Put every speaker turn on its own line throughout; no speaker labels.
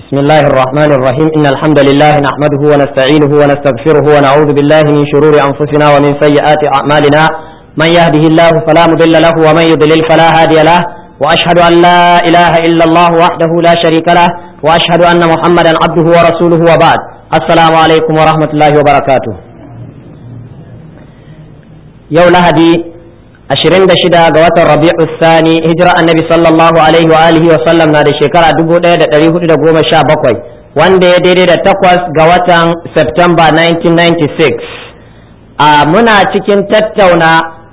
بسم الله الرحمن الرحيم إن الحمد لله نحمده ونستعينه ونستغفره ونعوذ بالله من شرور أنفسنا ومن سيئات أعمالنا من يهده الله فلا مضل له ومن يضلل فلا هادي له وأشهد أن لا إله إلا الله وحده لا شريك له وأشهد أن محمدا عبده ورسوله وبعد السلام عليكم ورحمة الله وبركاته يوم لهدي ashirin da shida ga watan rabi'u sani hijira annabi sallallahu alaihi wa alihi wa sallam na da shekara dubu ɗaya da ɗari hudu da goma sha bakwai wanda ya daidai da takwas ga watan september 1996 a muna cikin tattauna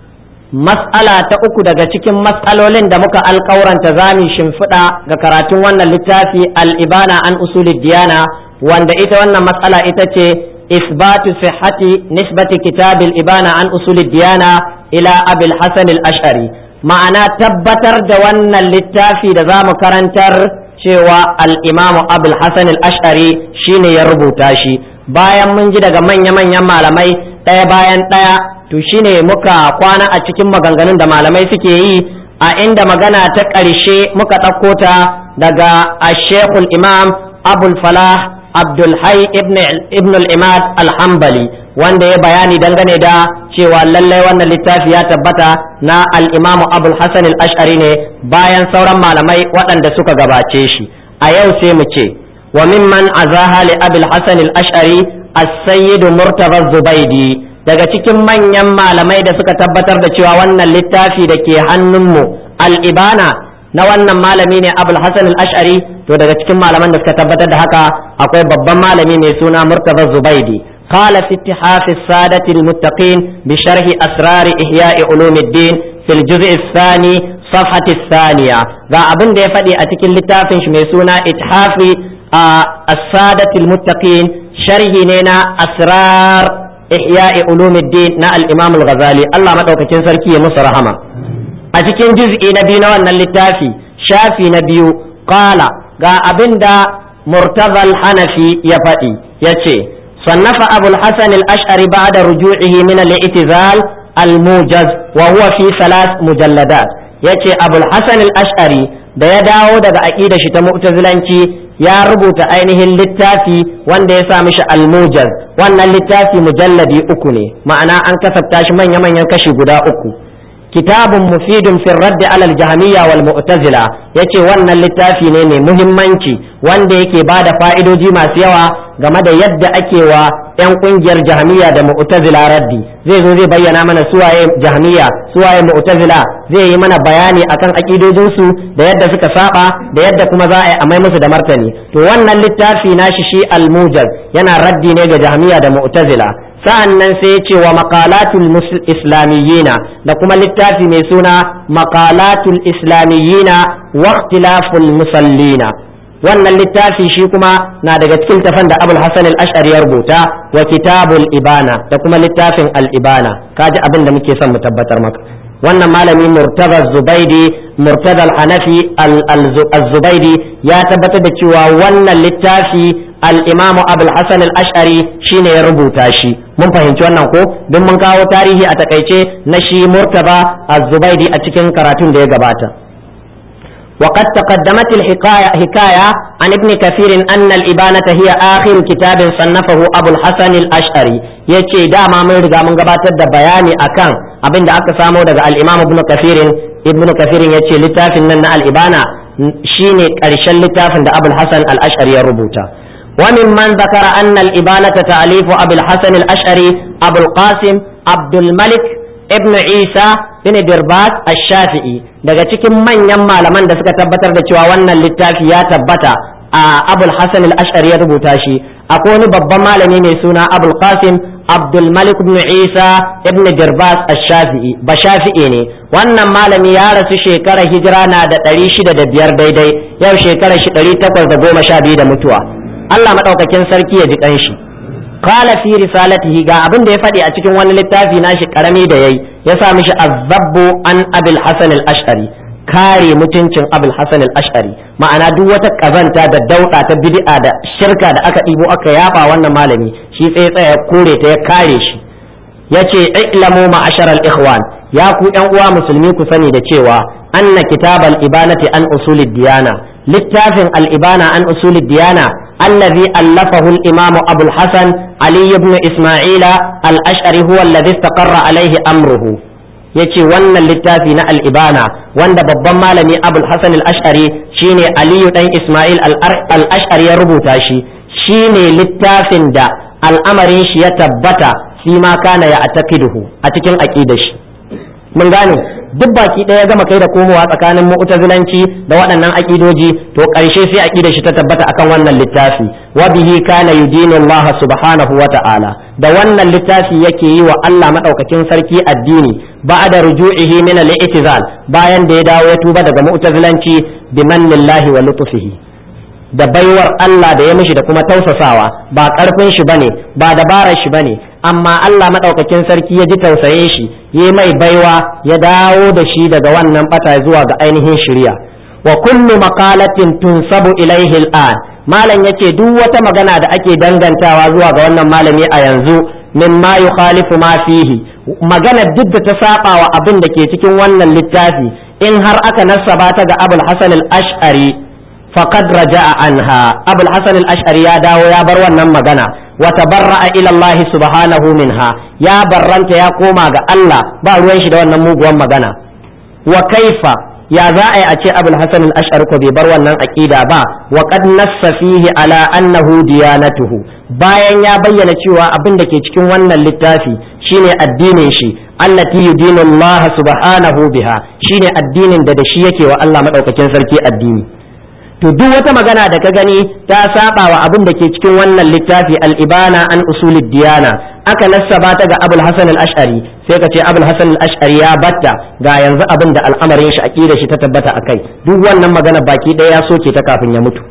mas'ala ta uku daga cikin mas'alolin da muka alƙauranta zami shimfiɗa ga karatun wannan littafi al'ibana an usulid diyana wanda ita wannan mas'ala ita ce isbatu sihhati nisbati kitabil ibana an usulid diyana ila abil hasan al-ash'ari ma'ana tabbatar da wannan littafi da za mu karantar cewa al-imamu abul hasan al-ash'ari shine ya rubuta shi bayan mun ji daga manya-manyan malamai ɗaya bayan ɗaya to shine muka kwana a cikin maganganun da malamai suke yi a inda magana ta ƙarshe muka ɗauko ta daga ashekul imam abul falah abdul hai ibn al-imad al-hambali wanda ya bayani dangane da cewa lallai wannan littafi ya tabbata na al'imamu abul hasan al-ash'ari ne bayan sauran malamai waɗanda suka gabace shi a yau sai mu ce wa mimman azaha li abul hasan al-ash'ari as-sayyid murtaba zubaidi daga cikin manyan malamai da suka tabbatar da cewa wannan littafi da ke hannunmu al-ibana na wannan malami ne abul hasan al-ash'ari to daga cikin malaman da suka tabbatar da haka akwai babban malami mai suna murtaba zubaidi قال في اتحاف السادة المتقين بشرح أسرار إحياء علوم الدين في الجزء الثاني صفحة الثانية ذا أبن دي فدي أتكين لتافن شميسونا اتحاف آه السادة المتقين شرح نينا أسرار إحياء علوم الدين نا الإمام الغزالي الله مدعوك تنسركي مصر رحمة أتكين جزء نبينا وأن اللتافي شافي نبيو قال ذا أبن دا مرتضى الحنفي يفدي يتي صنف أبو الحسن الأشعري بعد رجوعه من الاعتزال الموجز وهو في ثلاث مجلدات yace abul hasan al-ash'ari da ya dawo daga aqida shi ta mu'tazilanci ya rubuta ainihin littafi wanda ya sa mishi al-mujaz wannan littafi mujalladi uku ne ma'ana an kasafta shi manya manyan kashi guda uku kitabun mufidun fi radd ala al-jahmiyya wal mu'tazila yace wannan littafi ne mai muhimmanci wanda yake bada fa'idoji masu yawa game da yadda ake wa 'yan kungiyar jahmiya da mu'tazila raddi zai zo zai bayyana mana suwaye jahmiya suwaye mu'tazila zai yi mana bayani akan akidojinsu da yadda suka saba da yadda kuma za a yi amai musu da martani to wannan littafi nashi shi al-mujaz yana raddi ne ga jahmiya da mu'tazila sa'an nan sai ya ce wa maqalatul islamiyyina da kuma littafi mai suna maqalatul islamiyyina wa ikhtilaful musallina wannan littafi shi kuma na daga cikin tafan da abul hasan al-ash'ari ya rubuta wa kitabul ibana da kuma littafin al-ibana kaji abin da muke son mu tabbatar maka wannan malami murtaza zubaidi murtaza al-hanafi al-zubaidi ya tabbatar da cewa wannan littafi al-imamu abul hasan al-ash'ari shine ya rubuta shi mun fahimci wannan ko don mun kawo tarihi a takaice na shi murtaba az-zubaidi a cikin karatun da ya gabata وقد تقدمت الحكاية حكاية عن ابن كثير أن الإبانة هي آخر كتاب صنفه أبو الحسن الأشعري يتي داما من رجع من قبات بياني أكان أبن دا أكسامو دا الإمام ابن كثير ابن كثير يتي لتاف أن الإبانة شيني كرشل لتاف دا أبو الحسن الأشعري ربوتا وممن ذكر أن الإبانة تأليف أبي الحسن الأشعري أبو القاسم عبد الملك ibn isa bin dirbas ash-shafi'i daga cikin manyan malaman da suka tabbatar da cewa wannan littafi ya tabbata a abul hasan al-ash'ari ya rubuta shi akwai wani babban malami mai suna abul qasim abdul malik ibn isa ibn dirbas ash-shafi'i ba shafi'i ne wannan malami ya rasu shekarar hijira na da ɗari shida da biyar daidai yau shekarar shi ɗari takwas da goma sha biyu da mutuwa allah maɗaukakin sarki ya ji ƙanshi qala fi risalatihi ga abin da ya faɗi a cikin wani littafi nashi karami da yayi ya sa mishi azabbu an abil hasan al-ash'ari kare mutuncin abul hasan al-ash'ari ma'ana duk wata kazanta da dauɗa ta bid'a da shirka da aka ɗibo aka yaba wannan malami shi tsaye tsaye ya kore ta ya kare shi yace ilamu ma'ashar al-ikhwan ya ku yan uwa musulmi ku sani da cewa anna kitabal ibanati an usulid diyana littafin al-ibana an usul diyana الذي ألفه الإمام أبو الحسن علي بن إسماعيل الأشعري هو الذي استقر عليه أمره yace wannan littafi na al'ibana wanda babban malami abul hasan al-ash'ari shine aliyu dan isma'il al-ash'ari ya rubuta shi shine littafin da al'amarin shi ya tabbata fi ma kana ya atakiduhu a cikin aqidar shi mun gane duk baki ɗaya gama kai da komowa tsakanin mu'tazilanci da waɗannan aƙidoji to ƙarshe sai aƙidar shi ta tabbata akan wannan littafi wa bihi kana yudinu Allah subhanahu wa ta'ala da wannan littafi yake yi wa Allah madaukakin sarki addini ba'da ruju'ihi min al-i'tizal bayan da ya dawo ya tuba daga mu'tazilanci bi mannillahi wa lutfihi da baiwar Allah da ya mishi da kuma tausasawa ba ƙarfin shi bane ba dabarar shi bane amma Allah maɗaukakin sarki ya ji tausaye shi ya mai baiwa ya dawo da shi daga wannan bata zuwa ga ainihin shirya wa kullu maqalatin tunsabu ilaihi al'an malam yace duk wata magana da ake dangantawa zuwa ga wannan malami a yanzu mimma yukhalifu ma fihi magana duk da ta saba wa abin da ke cikin wannan littafi in har aka nassaba ta ga Abul Hasan al-Ash'ari faqad raja'a anha Abul Hasan al-Ash'ari ya dawo ya bar wannan magana وتبرأ إلى الله سبحانه منها يا برنت يا كوما الله با ruwan shi da wannan muguwan magana wa kaifa ya za a yi a ce abul hasan al-ash'ari ko bai bar wannan aqida ba wa qad nassa fihi ala annahu diyanatuhu bayan ya bayyana cewa abin da ke cikin wannan littafi shine addinin shi allati yudinu Allah subhanahu biha shine addinin da da shi yake wa Allah madaukakin sarki addini to duk wata magana da ka gani ta saba wa abin da ke cikin wannan littafi al-ibana an usulid diyana aka nassaba ta ga abul hasan al-ash'ari sai ka ce abul hasan al-ash'ari ya batta ga yanzu abin da al'amarin shi aqida shi ta tabbata akai duk wannan magana baki ɗaya ya soke ta kafin ya mutu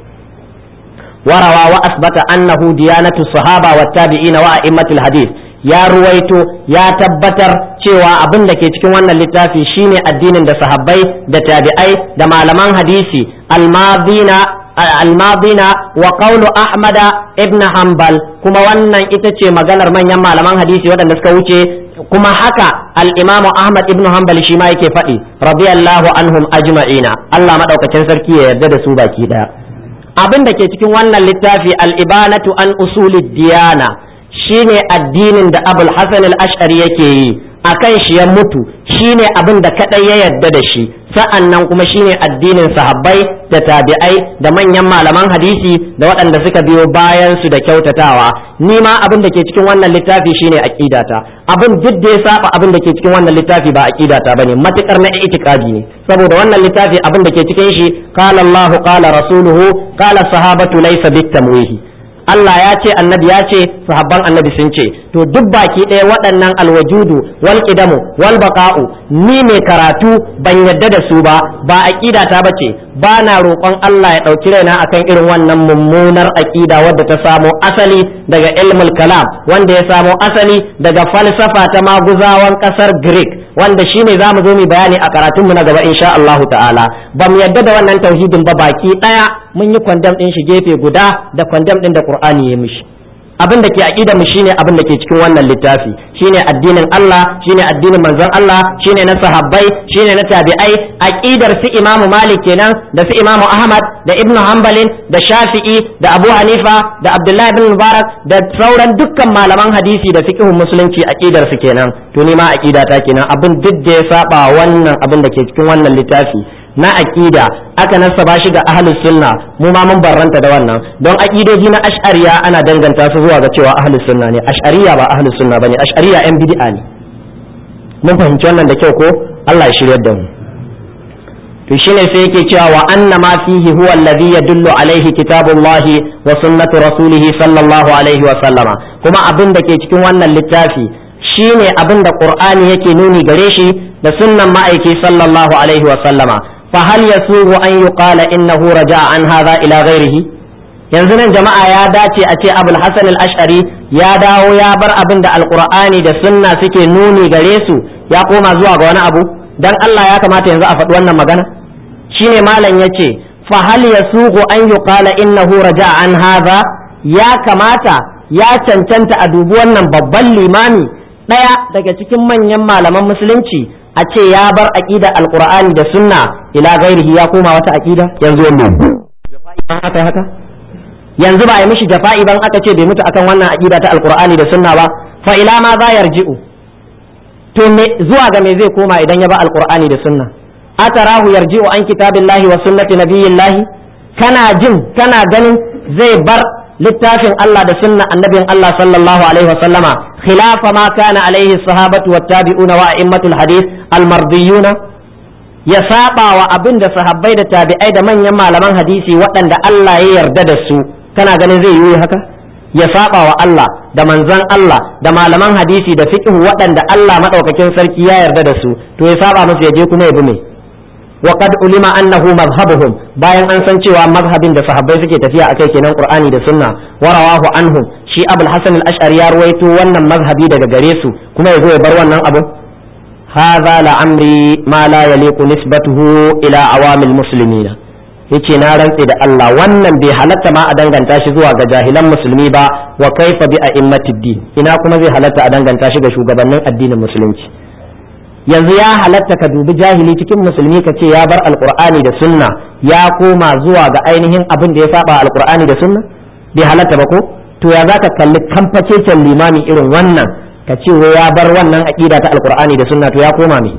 warawa wa asbata annahu diyanatu sahaba wa tabi'ina wa a'immatul hadith ya ruwaito ya tabbatar cewa abin da ke cikin wannan littafi shine addinin da sahabbai da tabi'ai da malaman hadisi almadina almadina wa qawlu ahmada ibn hanbal kuma wannan ita ce maganar manyan malaman hadisi waɗanda suka wuce kuma haka al-imamu ahmad ibn hanbal shi ma yake faɗi radiyallahu anhum ajma'ina Allah madaukakin sarki ya yarda da su baki daya abin da ke cikin wannan littafi al-ibanatu an usulid diyana shine addinin da abul hasan al-ash'ari yake yi akan shi ya mutu shine abin da kadai ya yarda da shi sa'an nan kuma shine addinin sahabbai da tabi'ai da manyan malaman hadisi da waɗanda suka biyo bayan su da kyautatawa ni ma abin da ke cikin wannan littafi shine aqidata abin duk da ya saba abin da ke cikin wannan littafi ba aqidata bane matukar na itikadi ne saboda wannan littafi abin da ke cikin shi qala Allahu qala rasuluhu qala sahabatu laysa bitamwihi Allah ya ce annabi ya ce sahabban annabi sun ce to duk baki ɗaya waɗannan alwajudu wal qidamu wal baqa'u ni mai karatu ban yadda da su ba ba aqida ta bace ba na roƙon Allah ya ɗauki raina akan irin wannan mummunar aqida wadda ta samo asali daga ilmul kalam wanda ya samo asali daga falsafa ta maguzawan ƙasar Greek wanda shine zamu zo mu bayani a karatun mu na gaba insha Allah ta'ala ba mu yadda da wannan tauhidin ba baki ɗaya mun yi kwandam ɗin shi gefe guda da kwandam ɗin da Qur'ani ya mishi abin da ke aqida mu shine abin da ke cikin wannan littafi shine addinin Allah shine addinin manzon Allah shine na sahabbai shine na tabi'ai aqidar su Imam Malik kenan da su Imam Ahmad da Ibn Hanbalin da Shafi'i da Abu Hanifa da Abdullah ibn Mubarak da sauran dukkan malaman hadisi da fiqhun musulunci aqidar su kenan to ni ma aqida ta kenan abin duk da ya saba wannan abin da ke cikin wannan littafi na aqida aka nasaba shi ga ahlus sunna mu ma mun barranta da wannan don aqidoji na ash'ariya ana danganta su zuwa ga cewa ahlus sunna ne ash'ariya ba ahlus sunna bane ash'ariya yan bid'a ne mun fahimci wannan da kyau ko Allah ya shiryar da mu to shine sai yake cewa wa anna ma fihi huwa alladhi yadullu alaihi kitabullahi wa sunnatu rasulihi sallallahu alaihi wa sallama kuma abin da ke cikin wannan littafi shine abin da qur'ani yake nuni gare shi da sunnan ma'aiki sallallahu alaihi wa sallama فهل يسوغ أن يقال إنه رجع عن هذا إلى غيره yanzu nan jama'a ya dace a ce abul hasan al-ash'ari ya dawo ya bar abin da alqur'ani da sunna suke nuni gare su ya koma zuwa ga wani abu dan Allah ya kamata yanzu a faɗi wannan magana shine malam yace fa hal yasuqu an yuqala innahu raja'a an hadha ya kamata ya cancanta a dubi wannan babban limami ɗaya daga cikin manyan malaman musulunci a ce ya bar aqida alqur'ani da sunna ila gairihi ya koma wata aqida yanzu wannan haka haka yanzu ba a yi mishi jafa'i ban aka ce bai mutu akan wannan aqida ta alqur'ani da sunna ba fa ila ma za yarji'u to me zuwa ga me zai koma idan ya ba alqur'ani da sunna atarahu yarji'u an kitabillahi wa sunnati nabiyillahi kana jin kana ganin zai bar littafin Allah da sunna annabin Allah sallallahu alaihi wa sallama khilafa ma kana alaihi sahabatu wattabi'una wa a'immatul hadith almardiyuna ya saba wa abin da sahabbai da tabi'ai da manyan malaman hadisi waɗanda Allah ya yarda da su kana ganin zai yi haka ya saba wa Allah da manzon Allah da malaman hadisi da fiqh waɗanda Allah madaukakin sarki ya yarda da su to ya saba musu ya je kuma ya bi me wa qad ulima annahu madhhabuhum bayan an san cewa mazhabin da sahabbai suke tafiya akai kenan qur'ani da sunna wa rawahu anhum shi abul hasan al-ash'ari ya ruwaito wannan mazhabi daga gare su kuma ya zo ya bar wannan abu هذا لعمري ما لا يليق نسبته إلى عوام المسلمين yace na rantse da Allah wannan bai halatta ma a danganta shi zuwa ga jahilan musulmi ba wa kaifa bi a'immatid din ina kuma zai halatta a danganta shi ga shugabannin addinin musulunci yanzu ya halatta ka dubi jahili cikin musulmi ka ce ya bar alqur'ani da sunna ya koma zuwa ga ainihin abin da ya saba alqur'ani da sunna bai halatta ba ko to ya zaka kalli kamfacecen limami irin wannan ka ce wai ya bar wannan aqida ta alqur'ani da sunna to ya koma me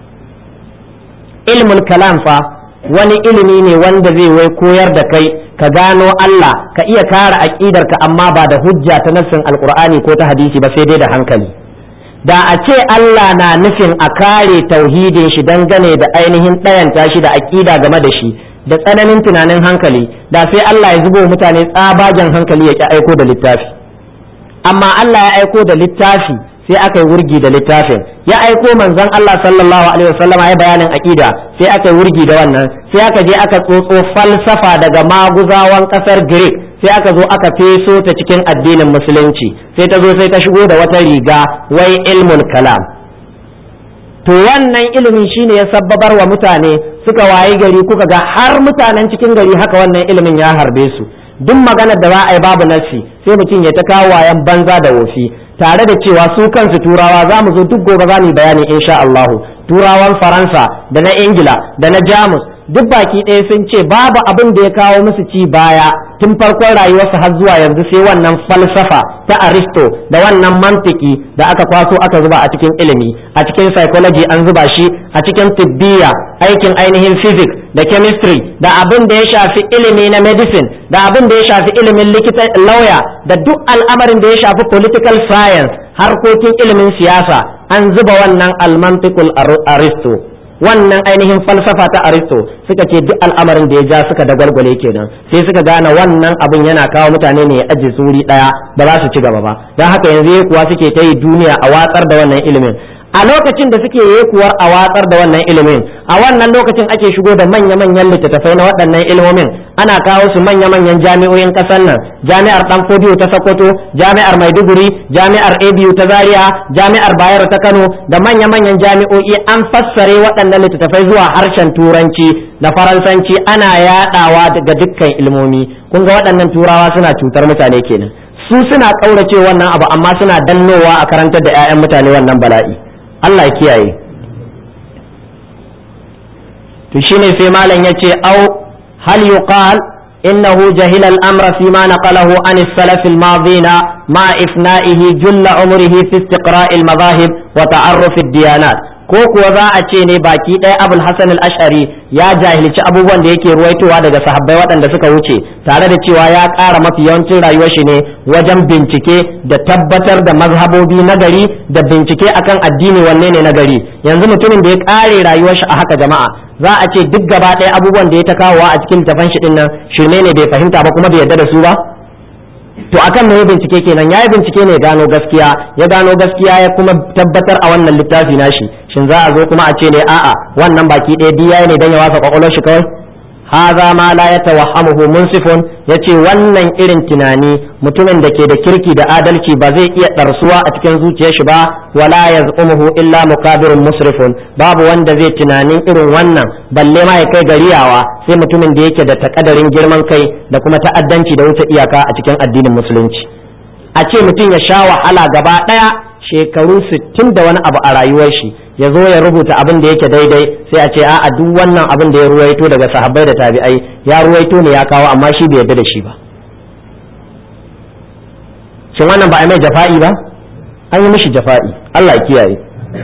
ilmul kalam fa wani ilimi ne wanda zai wai koyar da kai ka gano Allah ka iya kare aqidarka amma ba da hujja ta nassin alqur'ani ko ta hadisi ba sai dai da hankali da a ce Allah na nufin a kare tauhidin shi dangane da ainihin ɗayanta shi da aqida game da shi da tsananin tunanin hankali da sai Allah ya zubo mutane tsabagen hankali ya ki aiko da littafi amma Allah ya aiko da littafi sai aka yi wurgi da littafin ya aiko manzon Allah sallallahu alaihi wasallam ya bayanin aqida sai aka yi wurgi da wannan sai aka je aka tsotso falsafa daga maguzawan kasar Greek sai aka zo aka feso ta cikin addinin musulunci sai ta zo sai ta shigo da wata riga wai ilmul kalam to wannan ilimin shine ya sabbabar wa mutane suka wayi gari kuka ga har mutanen cikin gari haka wannan ilimin ya harbe su duk maganar da za a yi babu nassi sai mutum ya ta kawo wayan banza da wofi tare da cewa su kansu turawa za mu zo duk gobe za mu yi bayani insha Allah turawan faransa da na ingila da na jamus duk baki ɗaya sun ce babu abin da ya kawo musu ci baya tun farkon rayuwarsu har zuwa yanzu sai wannan falsafa ta aristo da wannan mantiki da aka kwaso aka zuba a cikin ilimi a cikin psychology an zuba shi a cikin tibbiya aikin ainihin physics da chemistry da abin da ya shafi ilimi na medicine da abin da ya shafi ilimin likita lawyer da duk al'amarin da ya shafi political science harkokin ilimin siyasa an zuba wannan almantikul aristo wannan ainihin falsafa ta aristo suka ce duk al'amarin da ya ja suka dagwalgwale kenan sai suka gane wannan abin yana kawo mutane ne ya ajiye suri daya ba za su ci gaba ba don haka yanzu kuwa suke ta yi duniya a watsar da wannan ilimin a lokacin da suke yekuwar a watsar da wannan ilimin a wannan lokacin ake shigo da manya-manyan littattafai na waɗannan ilimomin ana kawo su manya-manyan jami'o'in ƙasar nan jami'ar ɗan fodiyo ta sokoto jami'ar maiduguri jami'ar abu ta zaria jami'ar bayero ta kano da manya-manyan jami'o'i an fassare waɗannan littattafai zuwa harshen turanci da faransanci ana yaɗawa daga dukkan ilmomi kun ga waɗannan turawa suna cutar mutane kenan su suna ƙaurace wannan abu amma suna dannowa a karantar da 'ya'yan mutane wannan bala'i Allah kiyaye to shine sai malam yace au hal yuqal innahu jahila al-amra fi ma naqalahu an as-salaf al-madina ma ifna'ihi julla umrihi fi istiqra' al-madahib wa ta'arruf ad-diyanat ko kuwa za a ce ne baki ɗaya abul hasan al-ash'ari ya jahilci abubuwan da yake ruwaitowa daga sahabbai waɗanda suka wuce tare da cewa ya ƙara mafi yawancin rayuwar shi ne wajen bincike da tabbatar da mazhabobi na gari da bincike akan addini wanne ne na gari yanzu mutumin da ya ƙare rayuwar shi a haka jama'a za a ce duk gaba ɗaya abubuwan da ya ta kawowa a cikin tafan shi nan shirme ne bai fahimta ba kuma bai yarda da su ba to akan me bincike kenan yayi bincike ne gano gaskiya ya gano gaskiya ya kuma tabbatar a wannan littafi nashi shin za a zo kuma a ce ne a'a wannan baki ɗaya diya ne dan ya wasa kwakwalwar shi kawai haza ma la yatawahhamuhu munsifun yace wannan irin tunani mutumin da ke da kirki da adalci ba zai iya ɗarsuwa a cikin zuciyar shi ba wala yaz'umuhu illa mukabirun musrifun babu wanda zai tunanin irin wannan balle ma ya kai gariyawa sai mutumin da yake da takadarin girman kai da kuma ta'addanci da wuce iyaka a cikin addinin musulunci a ce mutum ya sha wahala gaba ɗaya shekaru sittin da wani abu a rayuwar shi ya zo ya rubuta abin da yake daidai sai a ce a'a duk wannan abin da ya ruwaito daga sahabbai da tabi'ai ya ruwaito ne ya kawo amma shi bai yarda da shi ba shin wannan ba a mai jafa'i ba an yi mishi jafa'i Allah ya kiyaye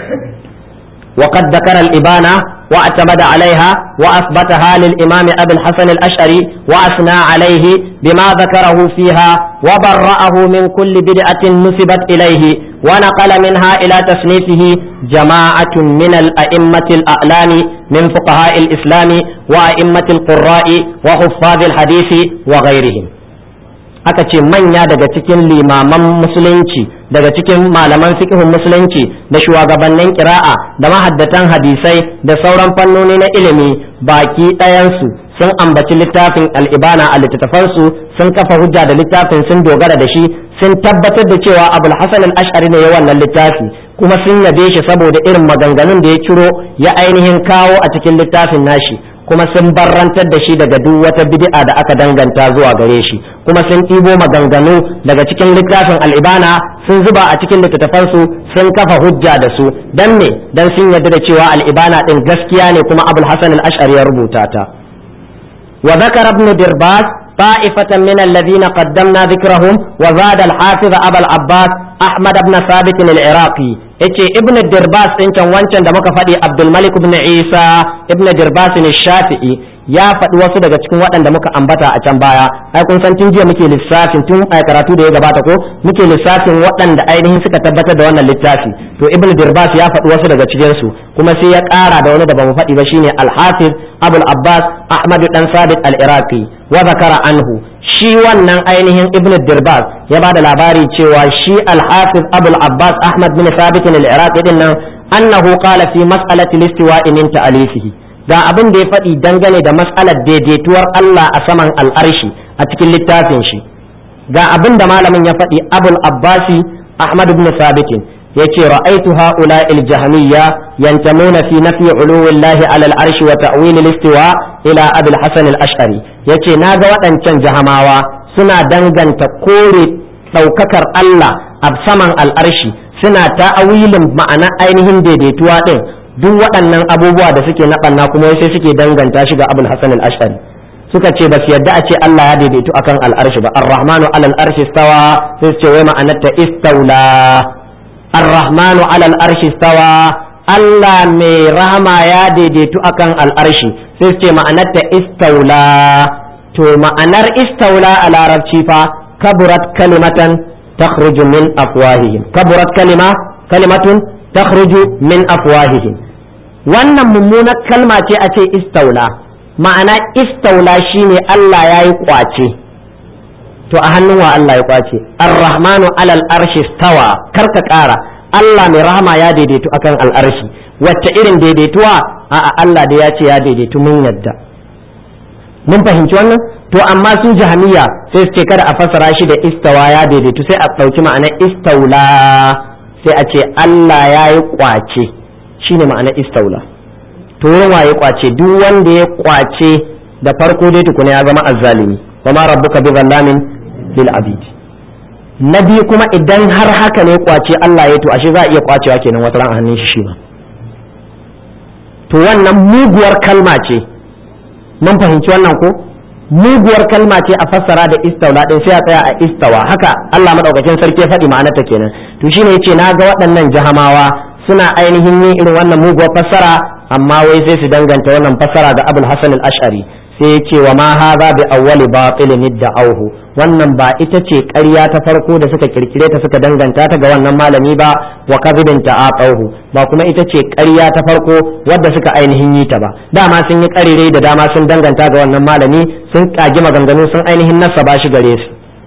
وقد ذكر الإبانة واعتمد عليها وأثبتها للإمام أبي الحسن الأشعري وأثنى عليه بما ذكره فيها وبرأه من كل بدعة نسبت إليه ونقل منها إلى تصنيفه جماعة من الأئمة الأعلام من فقهاء الإسلام وأئمة القراء وحفاظ الحديث وغيرهم aka ce manya daga cikin limaman musulunci daga cikin malaman fiqhun musulunci da shugabannin kira'a da mahaddatan hadisai da sauran fannoni na ilimi baki ɗayansu sun ambaci littafin al'ibana a littattafansu sun kafa hujja da littafin sun dogara da shi sun tabbatar da cewa abul hasan al-ash'ari ne ya wannan littafi kuma sun yabe shi saboda irin maganganun da ya ciro ya ainihin kawo a cikin littafin nashi kuma sun barrantar da shi daga duk wata bid'a da aka danganta zuwa gare shi kuma sun ɗibo maganganu daga cikin littafin al'ibana sun zuba a cikin littattafansu sun kafa hujja da su dan me dan sun yarda da cewa al'ibana din gaskiya ne kuma abul hasan al-ash'ari ya rubuta ta wa zakara ibn dirbas طائفة من الذين قدمنا ذكرهم وزاد الحافظ أبا العباس أحمد بن ثابت العراقي yace ibn dirbas din can wancan da muka faɗi abdul malik ibn isa ibn dirbas ne shafi'i ya faɗi wasu daga cikin waɗanda muka ambata a can baya ai kun san tun jiya muke lissafin tun a karatu da ya gabata ko muke lissafin waɗanda ainihin suka tabbatar da wannan littafi to ibn dirbas ya faɗi wasu daga cikin su kuma sai ya ƙara da wani da bamu faɗi ba shine al-hafiz abul abbas ahmad dan sabit al-iraqi wa zakara anhu shi wannan ainihin ibn dirbas ya ba da labari cewa shi al-hafiz abul abbas ahmad bin sabit al-iraqi din nan annahu qala fi mas'alati al-istiwa'i min ta'alifihi ga abin da ya faɗi dangane da mas'alar daidaituwar Allah a saman al'arshi a cikin littafin shi ga abin da malamin ya faɗi abul abbasi ahmad ibn sabit yace ra'aytu ha'ula al-jahmiyya yantamuna fi nafi uluwillahi 'ala al-arshi wa ta'wil al-istiwa ila abul hasan al-ash'ari yace naga waɗancan jahamawa suna danganta kore ɗaukakar Allah a saman al'arshi suna ta'awilin ma'ana ainihin daidaituwa din duk waɗannan abubuwa da suke naɓanna kuma sai suke danganta shi ga abul hasan al-ash'ari suka ce ba su yadda a ce Allah ya daidaitu akan al'arshi ba ar-rahmanu 'ala al-arshi istawa sai su ce wai ma'anarta istaula ar-rahmanu 'ala al-arshi istawa Allah mai rahama ya daidaitu akan al'arshi sai su ce ma'anarta istaula to ma'anar istaula a larabci fa kaburat kalimatan takhruju min afwahihim kaburat kalima kalimatun takhruju min afwahihim wannan mummunar kalma ce a ce istaula ma'ana istaula shine Allah ya yi kwace to a hannun wa Allah ya kwace ar-rahmanu alal arshi stawa karka kara Allah mai rahama ya daidaitu akan al'arshi wacce irin daidaituwa a Allah da ya ce ya daidaitu mun yadda mun fahimci wannan to amma su jahamiya sai su ce kada a fassara shi da istawa ya daidaitu sai a ɗauki ma'anar istaula sai a ce Allah ya yi kwace shine ma'anar istaula to wurin waye kwace duk wanda ya kwace da farko dai tukuna ya zama azzalimi wa ma rabbuka bi zallamin lil abid na biyu kuma idan har haka ne kwace Allah ya to ashe za a iya kwacewa kenan wata ran a hannun shi shi ma to wannan muguwar kalma ce mun fahimci wannan ko muguwar kalma ce a fassara da istaula din sai a tsaya a istawa haka Allah madaukakin sarki ya faɗi ma'anarta kenan to shine yace na ga waɗannan jahamawa suna ainihin yin irin wannan muguwar fassara amma wai sai su danganta wannan fassara ga Abul Hasan al-Ash'ari sai yace wa ma hadha bi awwali batilin auhu wannan ba ita ce ƙarya ta farko da suka kirkire ta suka danganta ta ga wannan malami ba wa kadhibin ta'aqahu ba kuma ita ce ƙarya ta farko wadda suka ainihin yi ta ba dama sun yi ƙarire da dama sun danganta ga wannan malami sun kagi maganganu sun ainihin nasa ba shi gare su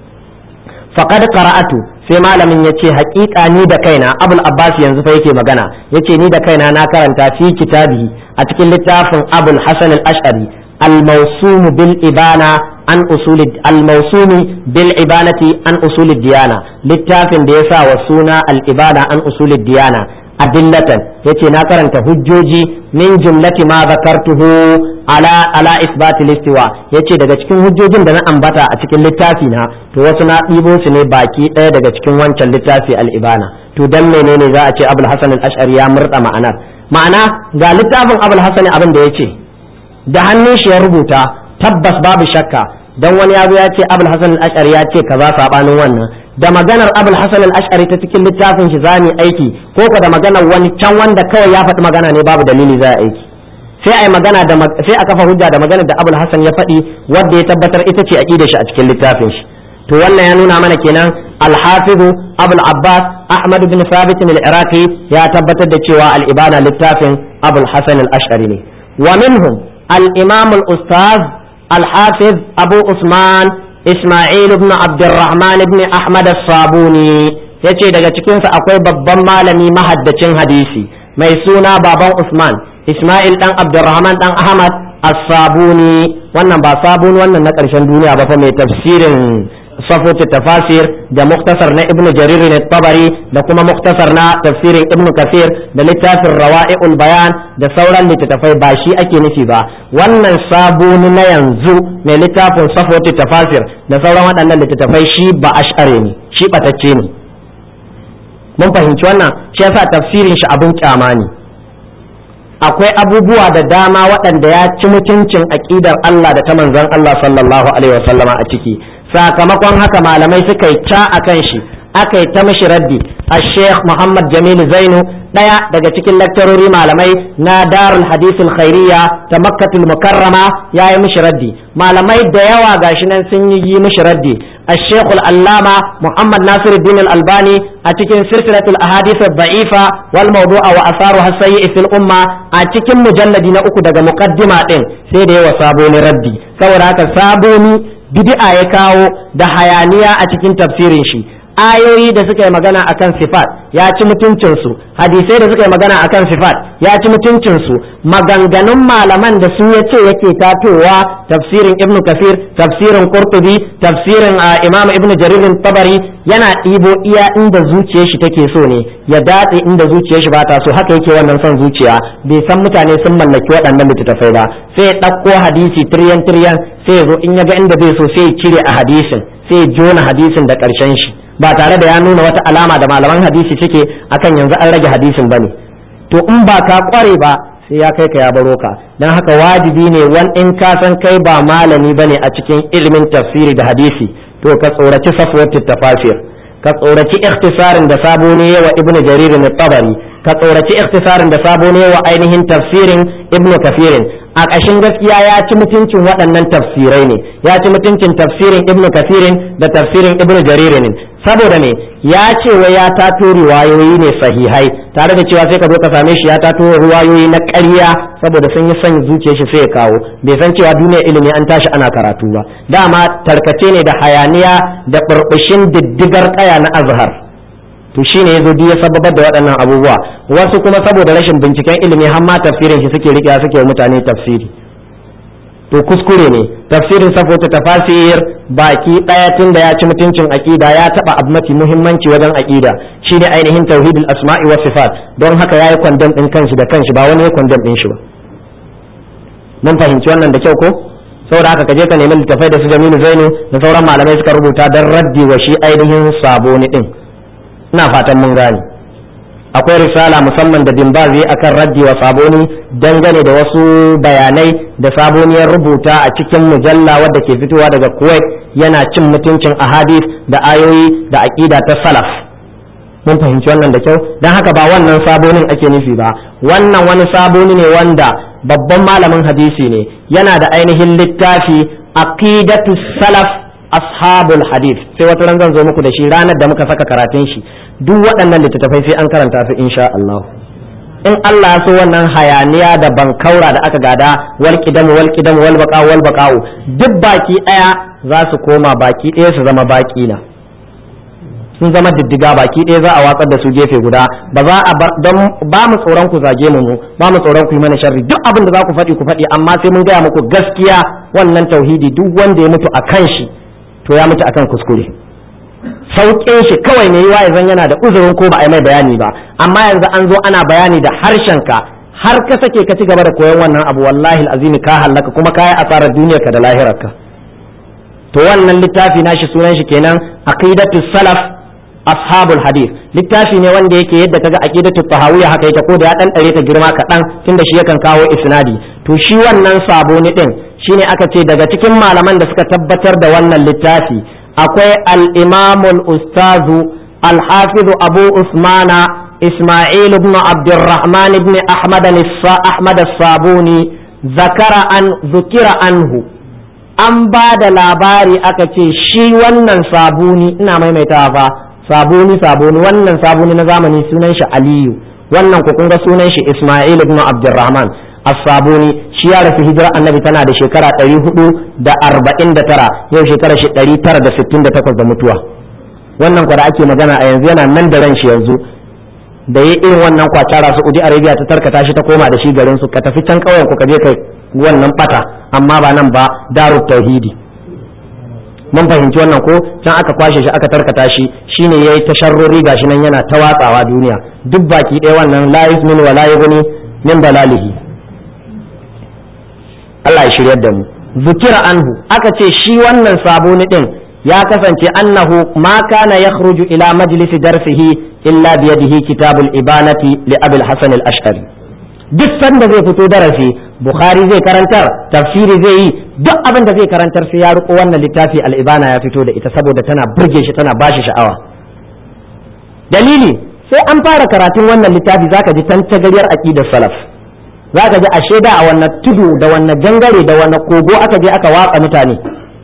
faqad qara'atu sai malamin ya ce haƙiƙa ni da kaina abul abbas yanzu fa yake magana yace ni da kaina na karanta fi kitabi a cikin littafin abul hasan al-ash'ari al-mawsum bil ibana an usuli al-mawsumi bil ibanati an usuli diyana littafin da ya sa wa suna al-ibana an usuli diyana adillatan yace na karanta hujjoji min jumlati ma zakartuhu ala ala isbat al-istiwa yace daga cikin hujjojin da na ambata a cikin littafi na to wasu na ɗibo su ne baki ɗaya daga cikin wancan littafi al-ibana to dan menene za a ce abul hasan al-ash'ari ya murda ma'anar ma'ana ga littafin abul hasan abin da ya ce da hannun shi ya rubuta tabbas babu shakka dan wani ya zo ya ce abul hasan al-ash'ari ya ce kaza sabanin wannan da maganar abul hasan al-ash'ari ta cikin littafin shi zamu aiki ko ko da maganar wani can wanda kawai ya faɗi magana ne babu dalili za a aiki sai ai magana da sai a kafa hujja da maganar da abul hasan ya faɗi wanda ya tabbatar ita ce aqidar shi a cikin littafin shi to wannan ya nuna mana kenan al-hafiz abul abbas ahmad bin thabit al-iraqi ya tabbatar da cewa al-ibana littafin abul hasan al-ash'ari ne wa minhum al-imam al-ustaz al-hafiz abu usman isma'il ibn abdurrahman ibn ahmad as-sabuni yace daga cikin sa akwai babban malami mahaddacin hadisi mai suna baban usman isma'il dan abdurrahman dan ahmad as-sabuni wannan ba sabuni wannan na ƙarshen duniya ba fa mai tafsirin صفوة التفاسير ده مختصر نا ابن جرير الطبري ده كما مختصر نا تفسير ابن كثير ده لتافر روائع البيان ده سورا لتتفاي باشي أكي نسيبا wannan sabon na yanzu mai littafin safwatu tafasir da sauran waɗannan littattafai shi ba ash'are ne shi batacce ne mun fahimci wannan shi yasa tafsirin shi abin kyama ne akwai abubuwa da dama waɗanda ya ci mutuncin aƙidar Allah da ta manzon Allah sallallahu alaihi wasallama a ciki sakamakon haka malamai suka yi ca a kan shi aka yi ta mishi raddi a sheikh muhammad jamilu zainu ɗaya daga cikin lakcarori malamai na darul hadisul khairiyya ta makkatul mukarrama ya yi mishi raddi malamai da yawa gashi nan sun yi mishi raddi الشيخ العلامة محمد ناصر الدين الألباني أتكن سلسلة الأحاديث الضعيفة والموضوع وأثارها السيء في الأمة أتكن مجلد نأكو دقى مقدمة سيدي وصابوني ردي سورة صابوني bid'a ya kawo da hayaniya a cikin tafsirin shi ayoyi da suka yi magana akan sifat ya ci mutuncinsu hadisai da suka yi magana akan sifat ya ci mutuncinsu maganganun malaman da su ya ce yake tatowa tafsirin ibnu kasir tafsirin qurtubi tafsirin imam ibnu jaririn tabari yana ɗibo iya inda zuciyar shi take so ne ya datse inda zuciyar shi ba ta so haka yake wannan son zuciya bai san mutane sun mallaki waɗannan littattafai ba sai ya ɗauko hadisi tiryan tiryan sai ya zo in ya ga inda bai so sai ya cire a hadisin sai ya jona hadisin da ƙarshen shi ba tare da ya nuna wata alama da malaman hadisi suke akan yanzu an rage hadisin bane to in ba ka kware ba sai ya kai ka ya baro ka dan haka wajibi ne wan in ka san kai ba malami bane a cikin ilimin tafsiri da hadisi to ka tsoraci safwat tafasir ka tsoraci ikhtisarin da sabo ne wa ibnu jarir na tabari ka tsoraci ikhtisarin da sabo ne wa ainihin tafsirin ibnu kafirin a ƙashin gaskiya ya ci mutuncin waɗannan tafsirai ne ya ci mutuncin tafsirin ibnu kafirin da tafsirin ibnu jaririn saboda ne ya ce wa ya tato riwayoyi ne sahihai tare da cewa sai ka zo ka same shi ya tato riwayoyi na ƙarya saboda sun yi son zuciyar shi sai ya kawo bai san cewa duniya ilimi an tashi ana karatu ba dama tarkace ne da hayaniya da burbushin diddigar ƙaya na azhar to shine yazo duk ya sababar da waɗannan abubuwa wasu kuma saboda rashin binciken ilimi har ma tafsirin shi suke riƙe suke mutane tafsiri to kuskure ne tafsirin safota tafasir baki daya tun da ya ci mutuncin aqida ya taba abu mafi muhimmanci wajen aqida shine ainihin tauhidul asma'i wa sifat don haka yayi kwandon din kanshi da kanshi ba wani ya kwandon din shi ba mun fahimci wannan da kyau ko saboda haka kaje ka nemi littafai da su Jamilu Zainu da sauran malamai suka rubuta don raddi wa shi ainihin saboni din ina fatan mun gane akwai risala musamman da dimbazi akan raddi wa saboni dangane da wasu bayanai da saboniyar rubuta a cikin mujalla wadda ke fitowa daga kuwait yana cin mutuncin ahadith da ayoyi da aƙida ta salaf mun fahimci wannan da kyau don haka ba wannan sabonin ake nufi ba wannan wani saboni ne wanda babban malamin hadisi ne yana da ainihin littafi aqidatu salaf ashabul hadith sai wata ran zan zo muku da shi ranar da muka saka karatun shi duk waɗannan littattafai sai an karanta su insha Allah in Allah ya so wannan hayaniya da bankaura da aka gada wal qidamu wal qidamu wal baqa wal baqa'u duk baki daya za su koma baki daya su zama baki na sun zama diddiga baki ɗaya za a watsar da su gefe guda ba za a bar don ba mu tsoron ku zage mu ba mu tsoron ku yi mana sharri duk abin da za ku faɗi ku faɗi amma sai mun gaya muku gaskiya wannan tauhidi duk wanda ya mutu akan shi to ya mutu akan kuskure sauƙin shi kawai ne yiwa zan yana da uzurin ko ba a yi mai bayani ba amma yanzu an zo ana bayani da harshen ka har ka sake ka ci gaba da koyon wannan abu wallahi azimi ka hallaka kuma ka yi asarar duniyarka da lahirarka to wannan littafi nashi sunan shi kenan aqidatu salaf ashabul hadith littafi ne wanda yake yadda kaga aqidatu tahawiyya haka yake ko da ya dan dare ta girma kaɗan tunda shi yakan kawo isnadi to shi wannan saboni din shine aka ce daga cikin malaman da suka tabbatar da wannan littafi akwai al-imamul ustazu al-hafiz abu usmana isma'il ibn abdurrahman ibn ahmad ahmad as-sabuni zakara an zukira anhu an ba da labari aka ce shi wannan sabuni ina maimaitawa fa sabuni sabuni wannan sabuni na zamani sunan shi aliyu wannan ku kun ga sunan shi isma'il ibn abdurrahman as-sabuni shi ya rasu hijira annabi tana da shekara 449 yau shekara shi 968 da mutuwa wannan kwa da ake magana a yanzu yana nan da ran shi yanzu da yi irin wannan kwacara Saudi Arabia ta tarkata shi ta koma da shi garin su ka tafi can kauyen ku ka je kai wannan bata amma ba nan ba darut tauhidi mun fahimci wannan ko can aka kwashe shi aka tarkata shi shine yayi tasharruri gashi nan yana ta watsawa duniya duk baki ɗaya wannan la yusmin wa la yughni min balalihi Allah ya shiryar da mu zukira anhu aka ce shi wannan saboni din ya kasance annahu ma kana yakhruju ila majlisi darsihi illa biyadihi kitabul ibanati li abul hasan al-ash'ari duk sanda zai fito darasi bukhari zai karantar tafsiri zai yi duk abin da zai karantar sai ya riko wannan littafi al-ibana ya fito da ita saboda tana burge shi tana bashi sha'awa dalili sai an fara karatun wannan littafi zaka ji tantagaryar aqidar salaf zaka ji ashe da a wannan tudu da wannan gangare da wannan kogo aka je aka watsa mutane